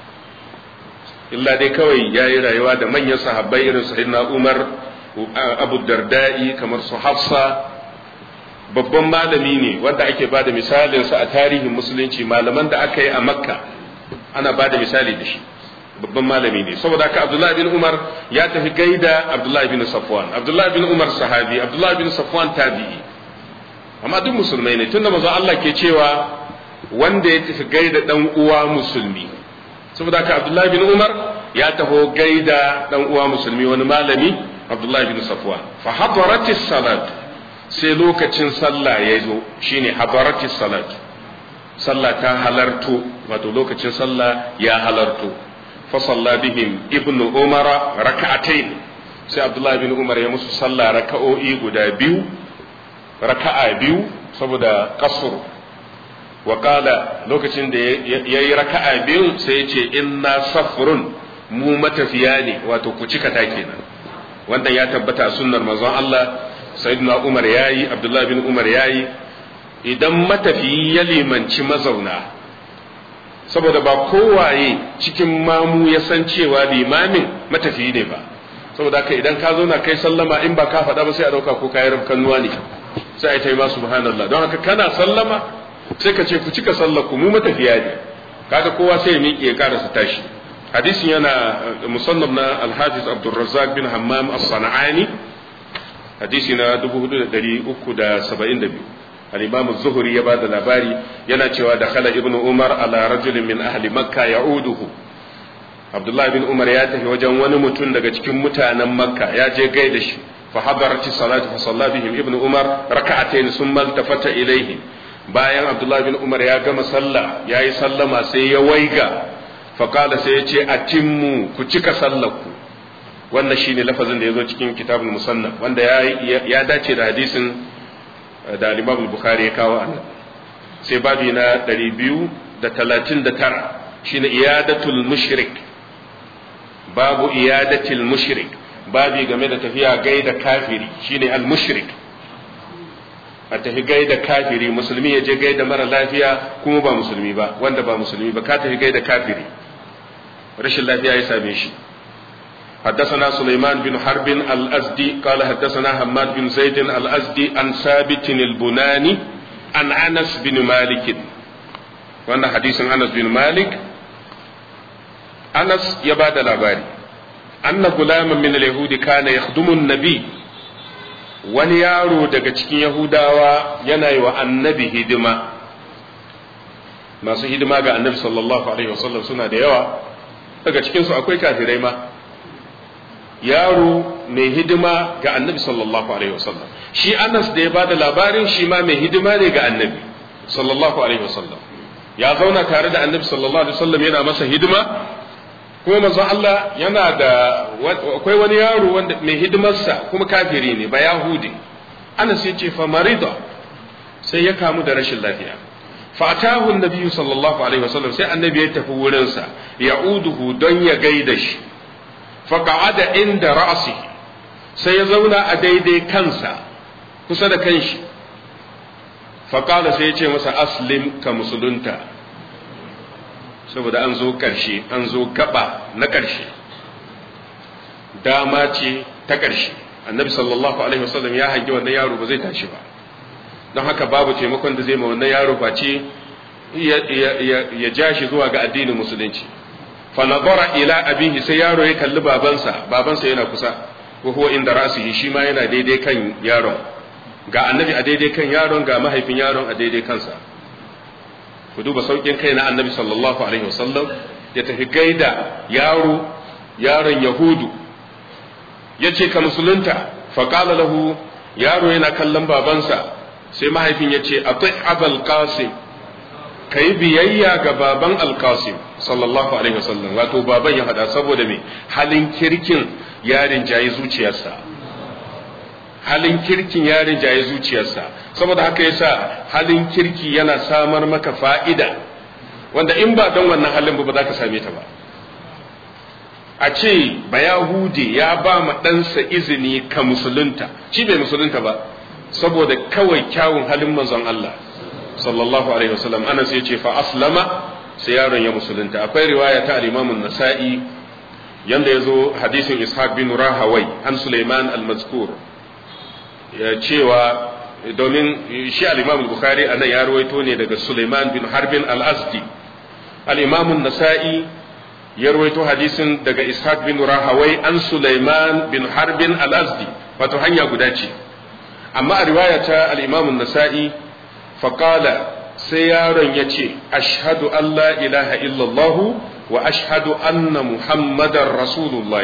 illa dai kawai yayi rayuwa da manyan sahabbai irin sayyidina Umar Abu Darda'i kamar su Hafsa babban malami ne wanda ake ba da misalinsa a tarihin musulunci malaman da aka yi a makka ana ba da misali da shi babban malami ne saboda haka abdullahi bin umar ya tafi gaida abdullahi bin safwan abdullahi bin umar sahabi abdullahi bin safwan tabi'i amma duk musulmai ne tunda manzo Allah ke cewa wanda ya tafi gaida dan uwa musulmi saboda haka abdullahi bin umar ya taho gaida dan uwa musulmi wani malami abdullahi bin safwan fa hadaratis salat sai lokacin sallah ya zo shine habaratis salat sallah ta halarto wato lokacin sallah ya halarto fa salla bihim ibnu umar raka'atayn sai abdullahi bin umar ya musu sallah raka'o'i guda biyu raka'a biyu saboda kasur wa qala lokacin da yayi raka'a biyu sai ya ce inna safrun mu matafiya ne wato ku cika ta kenan wanda ya tabbata sunnar manzon Allah sayyidina umar yayi abdullahi bin umar yayi idan matafiyi ya limanci mazauna saboda ba kowaye cikin mamu ya san cewa limamin matafiyi ne ba saboda haka idan ka zo na kai sallama in ba ka faɗa ba sai a ɗauka ko kayi rafkanuwa ne sai a yi ta yi ma subhanallah don haka kana sallama sai ka ce ku cika sallar ku mu matafiya ne kaga kowa sai ya miƙe ya karasa tashi hadisin yana musannaf na alhafiz abdulrazzaq bin hammam as-sana'ani hadisi na 4372 al-imam az-zuhri ya bada labari yana cewa da khala ibnu umar ala rajulin min ahli makka ya'uduhu abdullah bin umar ya tafi wajen wani mutum daga cikin mutanen makka ya je gaida shi fa hadarati salatu fa salla bihim ibnu umar raka'atayn summa iltafata ilayhi bayan abdullah bin umar ya gama sallah yayi sallama sai ya waiga fa qala sai ya ce atimmu ku cika sallarku wannan shine lafazin da ya zo cikin kitabul musannaf wanda ya dace da hadisin da al-Imam Bukhari ya kawo annan sai babi na 239 shine iyadatul mushrik babu iyadatul mushrik babi game da tafiya gaida kafiri shine al-mushrik a tafi gaida kafiri musulmi ya je gaida mara lafiya kuma ba musulmi ba wanda ba musulmi ba ka tafi gaida kafiri rashin lafiya ya same shi حدثنا سليمان بن حرب الأزدي قال حدثنا حماد بن زيد الأزدي عن ثابت البناني عن أنس بن مالك وأن حديث أنس بن مالك أنس يباد الأباري أن غلاما من اليهود كان يخدم النبي wani yaro daga cikin Yahudawa yana yi wa annabi hidima masu hidima ga annabi sallallahu alaihi wasallam suna da yawa daga cikinsu akwai kafirai ma yaro mai hidima ga annabi sallallahu alaihi wasallam shi anas da ya ba da labarin shi ma mai hidima ne ga annabi sallallahu alaihi wasallam ya zauna tare da annabi sallallahu alaihi wasallam yana masa hidima kuma manzon Allah yana da akwai wani yaro wanda mai hidimarsa kuma kafiri ne ba yahudi anas ya ce fa marida sai ya kamu da rashin lafiya fatahu annabi sallallahu alaihi wasallam sai annabi ya tafi wurinsa ya'uduhu don ya gaida shi faqa'ada inda ra'si sai ya zauna a daidai kansa kusa da kanshi faqala sai ya ce masa aslim ka musulunta saboda an zo karshe an zo gaba na karshe dama ce ta karshe annabi sallallahu alaihi wasallam ya hangi wannan yaro ba zai tashi ba don haka babu taimakon da zai ma wannan yaro face ya ja shi zuwa ga addinin musulunci fa nazara ila abihi sai yaro ya kalli babansa babansa yana kusa wa huwa inda rasihi shi ma yana daidai kan yaron ga annabi a daidai kan yaron ga mahaifin yaron a daidai kansa ku duba saukin kai na annabi sallallahu alaihi wasallam ya tafi gaida yaro yaron yahudu ya ce ka musulunta fa qala lahu yaro yana kallon babansa sai mahaifin ya ce a abal qasim ka yi biyayya ga baban alkasim sallallahu alaihi wasallam wato baban ya faɗa saboda me halin kirkin yarin jayi zuciyarsa halin kirkin yarin jayi zuciyarsa saboda haka yasa halin kirki yana samar maka fa'ida wanda in ba don wannan halin ba za ka same ta ba a ce ba yahudi ya ba ma ɗansa izini ka musulunta shi bai musulunta ba saboda kawai kyawun halin manzon Allah sallallahu alaihi wasallam ana sai ce fa aslama sai yaron ya musulunta akwai riwaya ta al-Imam an-Nasa'i yanda yazo hadisin Ishaq bin Rahawai an Sulaiman al-Mazkur ya cewa domin shi al-Imam al-Bukhari anan ya rawaito ne daga Sulaiman bin Harbin al-Azdi al-Imam an-Nasa'i ya rawaito hadisin daga Ishaq bin Rahawai an Sulaiman bin Harbin al-Azdi wato hanya guda ce amma a riwaya ta al-Imam an-Nasa'i faƙala sai yaron ya ce ashhadu an la ilaha illallah wa ashhadu anna muhammadar rasulullah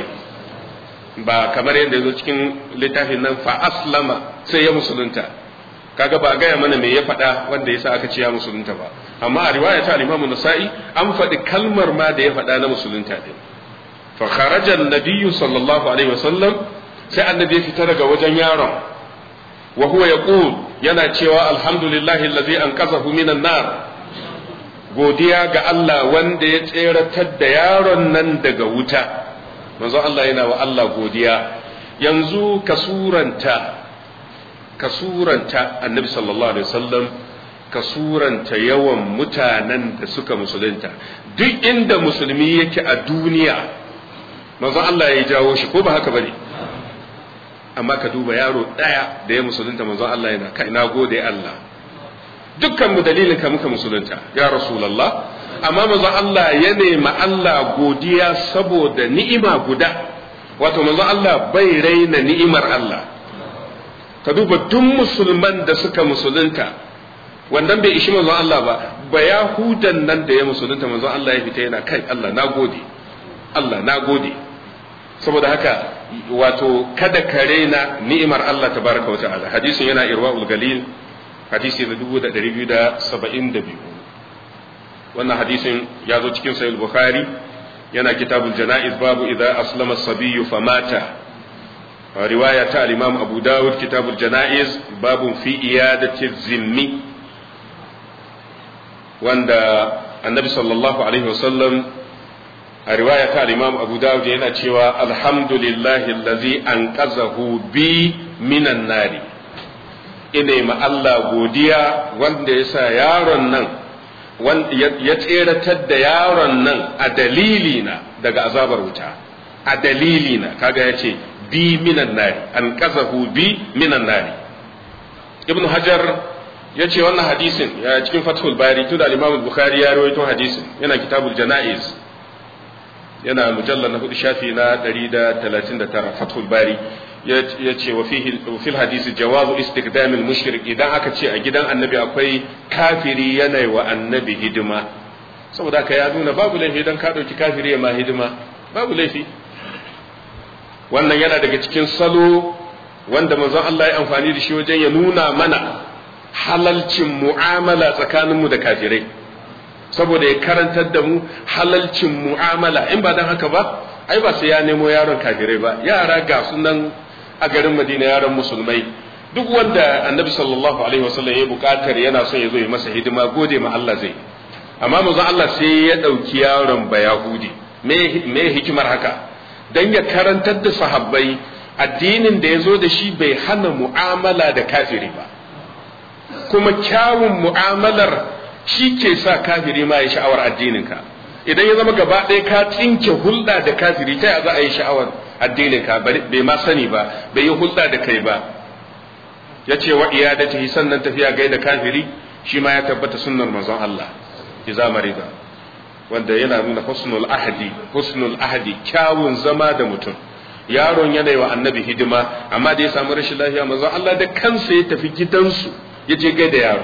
ba kamar yadda zo cikin littafin nan fa aslama sai ya musulunta kaga ba gaya mana me ya faɗa wanda yasa aka ce ya musulunta ba amma a riwaya ta al-Imam Nasa'i an faɗi kalmar ma da ya faɗa na musulunta din fa kharaja an-nabiy sallallahu alaihi wasallam sai annabi ya fita daga wajen yaron wa huwa yaqul yana cewa alhamdulillahi allazi anqazahu minan nar godiya ga Allah wanda ya tseratar da yaron nan daga wuta manzo Allah yana wa Allah godiya yanzu kasuranta kasuranta annabi sallallahu alaihi wasallam kasuranta yawan mutanen da suka musulunta duk inda musulmi yake a duniya manzo Allah ya jawo shi ko ba haka bane amma ka duba yaro ɗaya da ya musulunta manzon Allah yana kai na gode Allah dukkan mu dalilin ka muka musulunta ya rasulullah amma manzon Allah ya nema Allah godiya saboda ni'ima guda wato manzon Allah bai raina ni'imar Allah ka duba duk musulman da suka musulunta wannan bai ishi manzon Allah ba ba yahudan nan da ya musulunta manzon Allah ya fita yana kai Allah na gode Allah na gode saboda haka wato kada ka raina ni'imar Allah tabaraka wa ta'ala hadisin yana irwaul galil hadisi na 2272 wannan hadisin ya zo cikin sahih bukhari yana kitabul janaiz babu idza aslama sabiyyu famata riwaya ta al-imam abu dawud kitabul janaiz babu fi iyadati zimmi wanda annabi sallallahu alaihi wasallam a riwaya ta imam abu dawud yana cewa alhamdulillahi allazi anqazahu bi minan nari ina ma Allah godiya wanda ya sa yaron nan ya tseratar da yaron nan a dalilina daga azabar wuta a dalilina kaga ya ce bi minan nari anqazahu bi minan nari ibn hajar ya ce wannan hadisin ya cikin fathul bari tun da al-imam bukhari ya rawaito hadisin yana kitabul janaiz yana mujallar na hudu shafi na 139 fathul bari ya ce wa fil hadisi jawazu istikdamil mushrik idan aka ce a gidan annabi akwai kafiri yana wa annabi hidima saboda ka ya nuna babu laifi idan ka dauki kafiri ya ma hidima babu laifi wannan yana daga cikin salo wanda manzon Allah ya amfani da shi wajen ya nuna mana halalcin mu'amala tsakaninmu da kafirai saboda ya karantar da mu halalcin mu'amala in ba dan haka ba ai ba sai ya nemo yaron kafirai ba yara ga sunan a garin Madina yaran musulmai duk wanda annabi sallallahu alaihi wasallam ya bukatar yana son ya zo ya masa hidima gode ma Allah zai amma manzon Allah sai ya dauki yaron bayahudi me me hikimar haka dan ya karantar da sahabbai addinin da ya zo da shi bai hana mu'amala da kafiri ba kuma kyawun mu'amalar shi ke sa kafiri ma ya sha'awar addininka idan ya zama gaba ɗaya ka tsinke hulɗa da kafiri ta ya za a yi sha'awar addininka bai ma sani ba bai yi hulɗa da kai ba ya ce wa iyadatihi sannan tafiya gaida kafiri shi ma ya tabbata sunnar manzon Allah iza marida wanda yana nuna husnul ahadi husnul ahadi kyawun zama da mutum yaron yana yi wa annabi hidima amma da ya samu rashin lafiya manzon Allah da kansa ya tafi gidansu ya je gaida yaro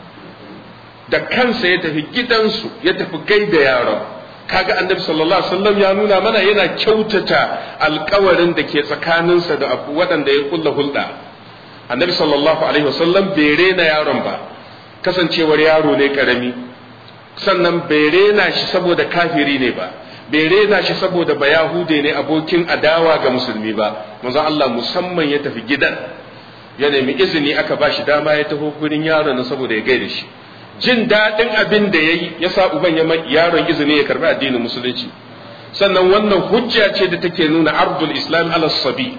da kansa ya tafi gidansu ya tafi gaida yaron kaga annabi sallallahu alaihi wasallam ya nuna mana yana kyautata alkawarin da ke tsakaninsa da waɗanda ya kulla hulɗa annabi sallallahu alaihi wasallam bai rena yaron ba kasancewar yaro ne karami sannan bai rena shi saboda kafiri ne ba bai rena shi saboda ba yahude ne abokin adawa ga musulmi ba manzon Allah musamman ya tafi gidan ya nemi izini aka ba shi dama ya taho gurin yaron saboda ya gaida shi jin daɗin abin da ya yi ya sa uban ya yaron izini ya karbi addinin musulunci sannan wannan hujja ce da take nuna ardul islam ala sabi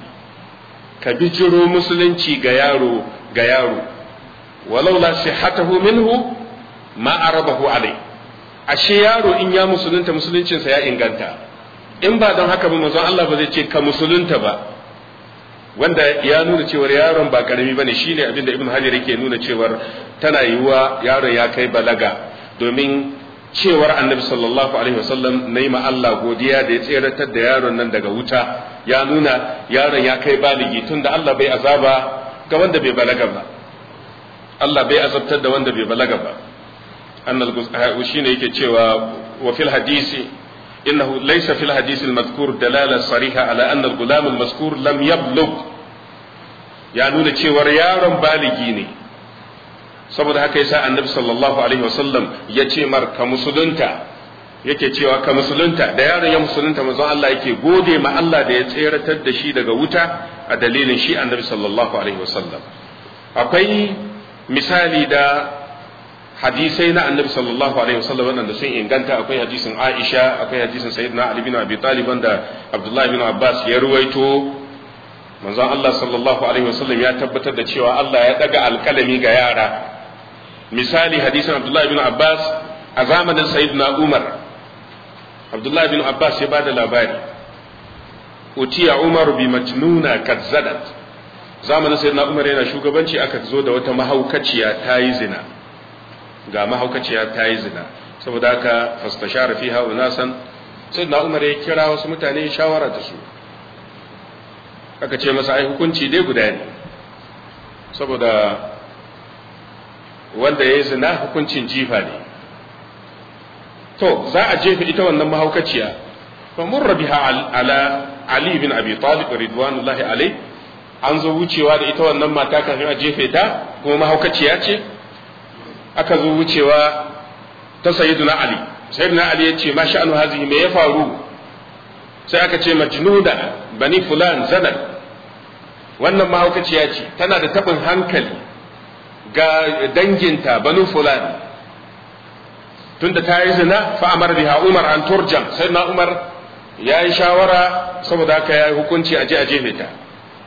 ka bijiro musulunci ga yaro ga yaro walau la sihhatahu minhu ma arabahu alai ashe yaro in ya musulunta musuluncinsa ya inganta in ba don haka ba manzon Allah ba zai ce ka musulunta ba wanda ya nuna cewar yaron ba karami bane shine abinda ibn hajar yake nuna cewar tana yiwuwa yaron ya kai balaga domin cewar annabi sallallahu alaihi wasallam na yi Allah godiya da ya tseratar da yaron nan daga wuta ya nuna yaron ya kai baligi tunda Allah bai azaba ga wanda bai balaga ba Allah bai azabtar da wanda bai balaga ba annal shine yake cewa wa fil hadisi إنه ليس في الحديث المذكور دلالة صريحة على أن الغلام المذكور لم يبلغ ya nuna cewar yaron baligi ne saboda haka yasa annabi sallallahu alaihi wasallam ya ce mar ka musulunta yake cewa ka musulunta da yaron ya musulunta manzon Allah yake gode ma Allah da ya tseratar da shi daga wuta a dalilin shi annabi sallallahu alaihi wasallam akwai misali da hadisai na annabi sallallahu alaihi wasallam wanda sun inganta akwai hadisin Aisha akwai hadisin Sayyidina Ali bin Abi Talib wanda Abdullah bin Abbas ya ruwaito manzon Allah sallallahu alaihi wasallam ya tabbatar da cewa Allah ya daga alkalami ga yara misali hadisin Abdullah bin Abbas a zamanin Sayyidina Umar Abdullah bin Abbas ya bada labari utiya Umar bi majnuna kazzadat zamanin Sayyidina Umar yana shugabanci aka zo da wata mahaukaciya ta yi zina ga mahaukaciya ta yi zina saboda haka fastashara fiha unasan sai na umar ya kira wasu mutane shawara da su aka ce masa ai hukunci dai guda ne saboda wanda ya yi zina hukuncin jifa ne to za a jefa ita wannan mahaukaciya fa murra biha ala ali bin abi talib ridwanullahi alai an zo wucewa da ita wannan mata kafin a jefe ta kuma mahaukaciya ce aka zo wucewa ta sayyiduna ali sayyiduna ali ya ce ma sha'anu hazihi me ya faru sai aka ce majnuna bani fulan zanat wannan mahaukaciya ce tana da tabin hankali ga danginta banu fulan tunda ta yi zina fa amar biha umar an turjam sayyiduna umar ya yi shawara saboda haka ya yi hukunci a je a jefe ta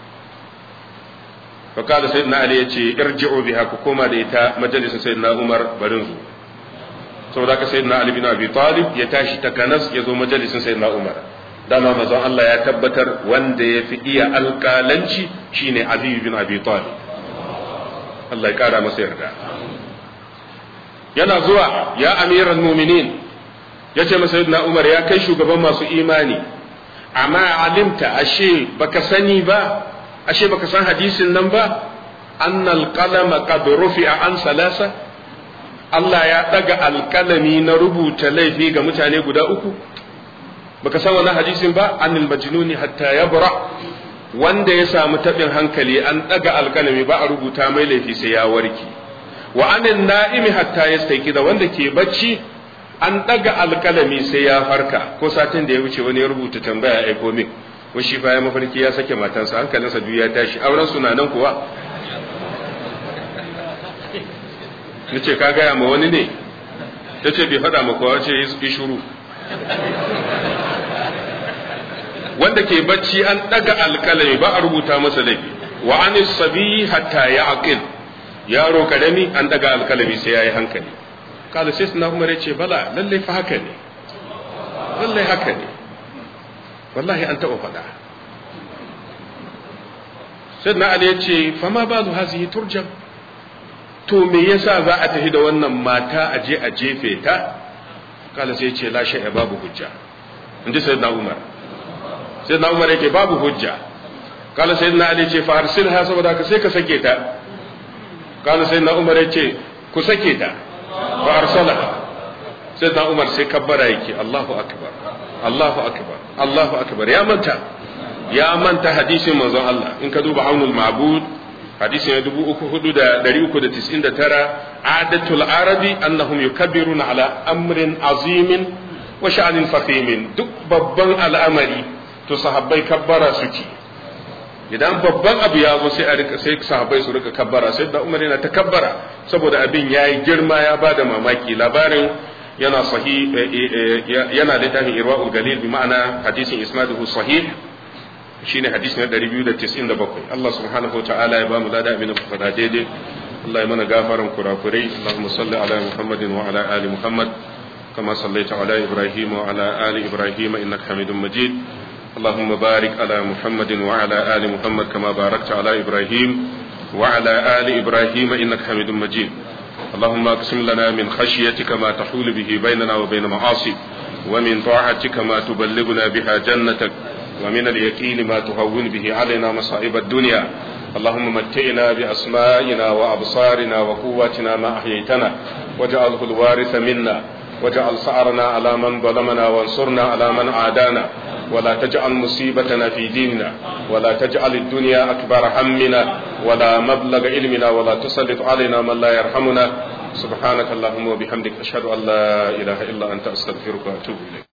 فقال سيدنا علي يتي ارجعوا بها كوما ديتا مجلس سيدنا عمر برنزو saboda haka sayyidina Ali bin Abi Talib ya tashi takanas ya zo majalisin sayyidina Umar dama mazan Allah ya tabbatar wanda ya fi iya alƙalanci shine Ali bin Abi Talib Allah ya kara masa yarda yana zuwa ya amiran mu'minin ya ce masa sayyidina Umar ya kai shugaban masu imani amma alimta ashe baka sani ba ashe baka san hadisin nan ba annal qalama qad rufi'a an salasa Allah ya daga alkalami na rubuta laifi ga mutane guda uku baka san wannan hadisin ba anil majnuni hatta yabra wanda ya samu tabin hankali an daga alkalami ba a rubuta mai laifi sai ya warke wa anin na'imi hatta yastaiki da wanda ke bacci an daga alkalami sai ya farka ko satin da ya wuce wani ya rubuta tambaya aiko min ko shi bayan mafarki ya sake matansa hankalinsa duk ya tashi auren suna nan kuwa na ce ka gaya ma wani ne ta ce bai faɗa ma kowa ce yi shuru wanda ke bacci an ɗaga alƙalami ba a rubuta masa laifi wa an sabi hatta ya aqil yaro karami an ɗaga alƙalami sai ya yi hankali kada sai suna umar ce bala lallai fa haka ne lallai haka ne wallahi an taɓa faɗa sai na ali ya ce fama ba zu hazihi turjam to me yasa za a tafi da wannan mata a je a jefe ta kala sai ce la shay'a babu hujja in ji sayyidina umar sayyidina umar yake babu hujja kala sayyidina ali ce fa arsilha saboda ka sai ka sake ta kala sayyidina umar yace ku sake ta fa arsalaha sayyidina umar sai kabbara yake Allahu akbar Allahu akbar Allahu akbar ya manta ya manta hadisin manzon Allah in ka duba aunul ma'bud hadisi na dubu uku hudu da dari uku da tis'in da tara adatul arabi annahum yukabbiruna ala amrin azimin wa sha'anin fahimin duk babban al'amari to sahabbai kabbara suke idan babban abu ya zo sai a rika sai sahabbai su rika kabbara sai da umar yana ta kabbara saboda abin yayi girma ya bada mamaki labarin yana sahih yana littafin irwaul galil bi ma'ana hadisin isnaduhu sahih shine hadisi na 297 Allah subhanahu wataala ya bamu lada abin da fada daidai Allah ya mana gafaran kurakurai Allahumma salli ala Muhammadin wa ala ali Muhammad kama sallaita ala Ibrahim wa ala ali Ibrahim innaka Hamidum Majid اللهم بارك على محمد وعلى آل محمد كما باركت على إبراهيم وعلى آل إبراهيم إنك حميد مجيد اللهم اقسم لنا من خشيتك ما تحول به بيننا وبين معاصيك ومن طاعتك ما تبلغنا بها جنتك ومن اليقين ما تهون به علينا مصائب الدنيا اللهم متئنا بأسمائنا وأبصارنا وقواتنا ما أحييتنا واجعله الوارث منا واجعل سعرنا على من ظلمنا وانصرنا على من عادانا ولا تجعل مصيبتنا في ديننا ولا تجعل الدنيا أكبر همنا ولا مبلغ علمنا ولا تسلط علينا من لا يرحمنا سبحانك اللهم وبحمدك أشهد أن لا إله إلا أنت أستغفرك وأتوب إليك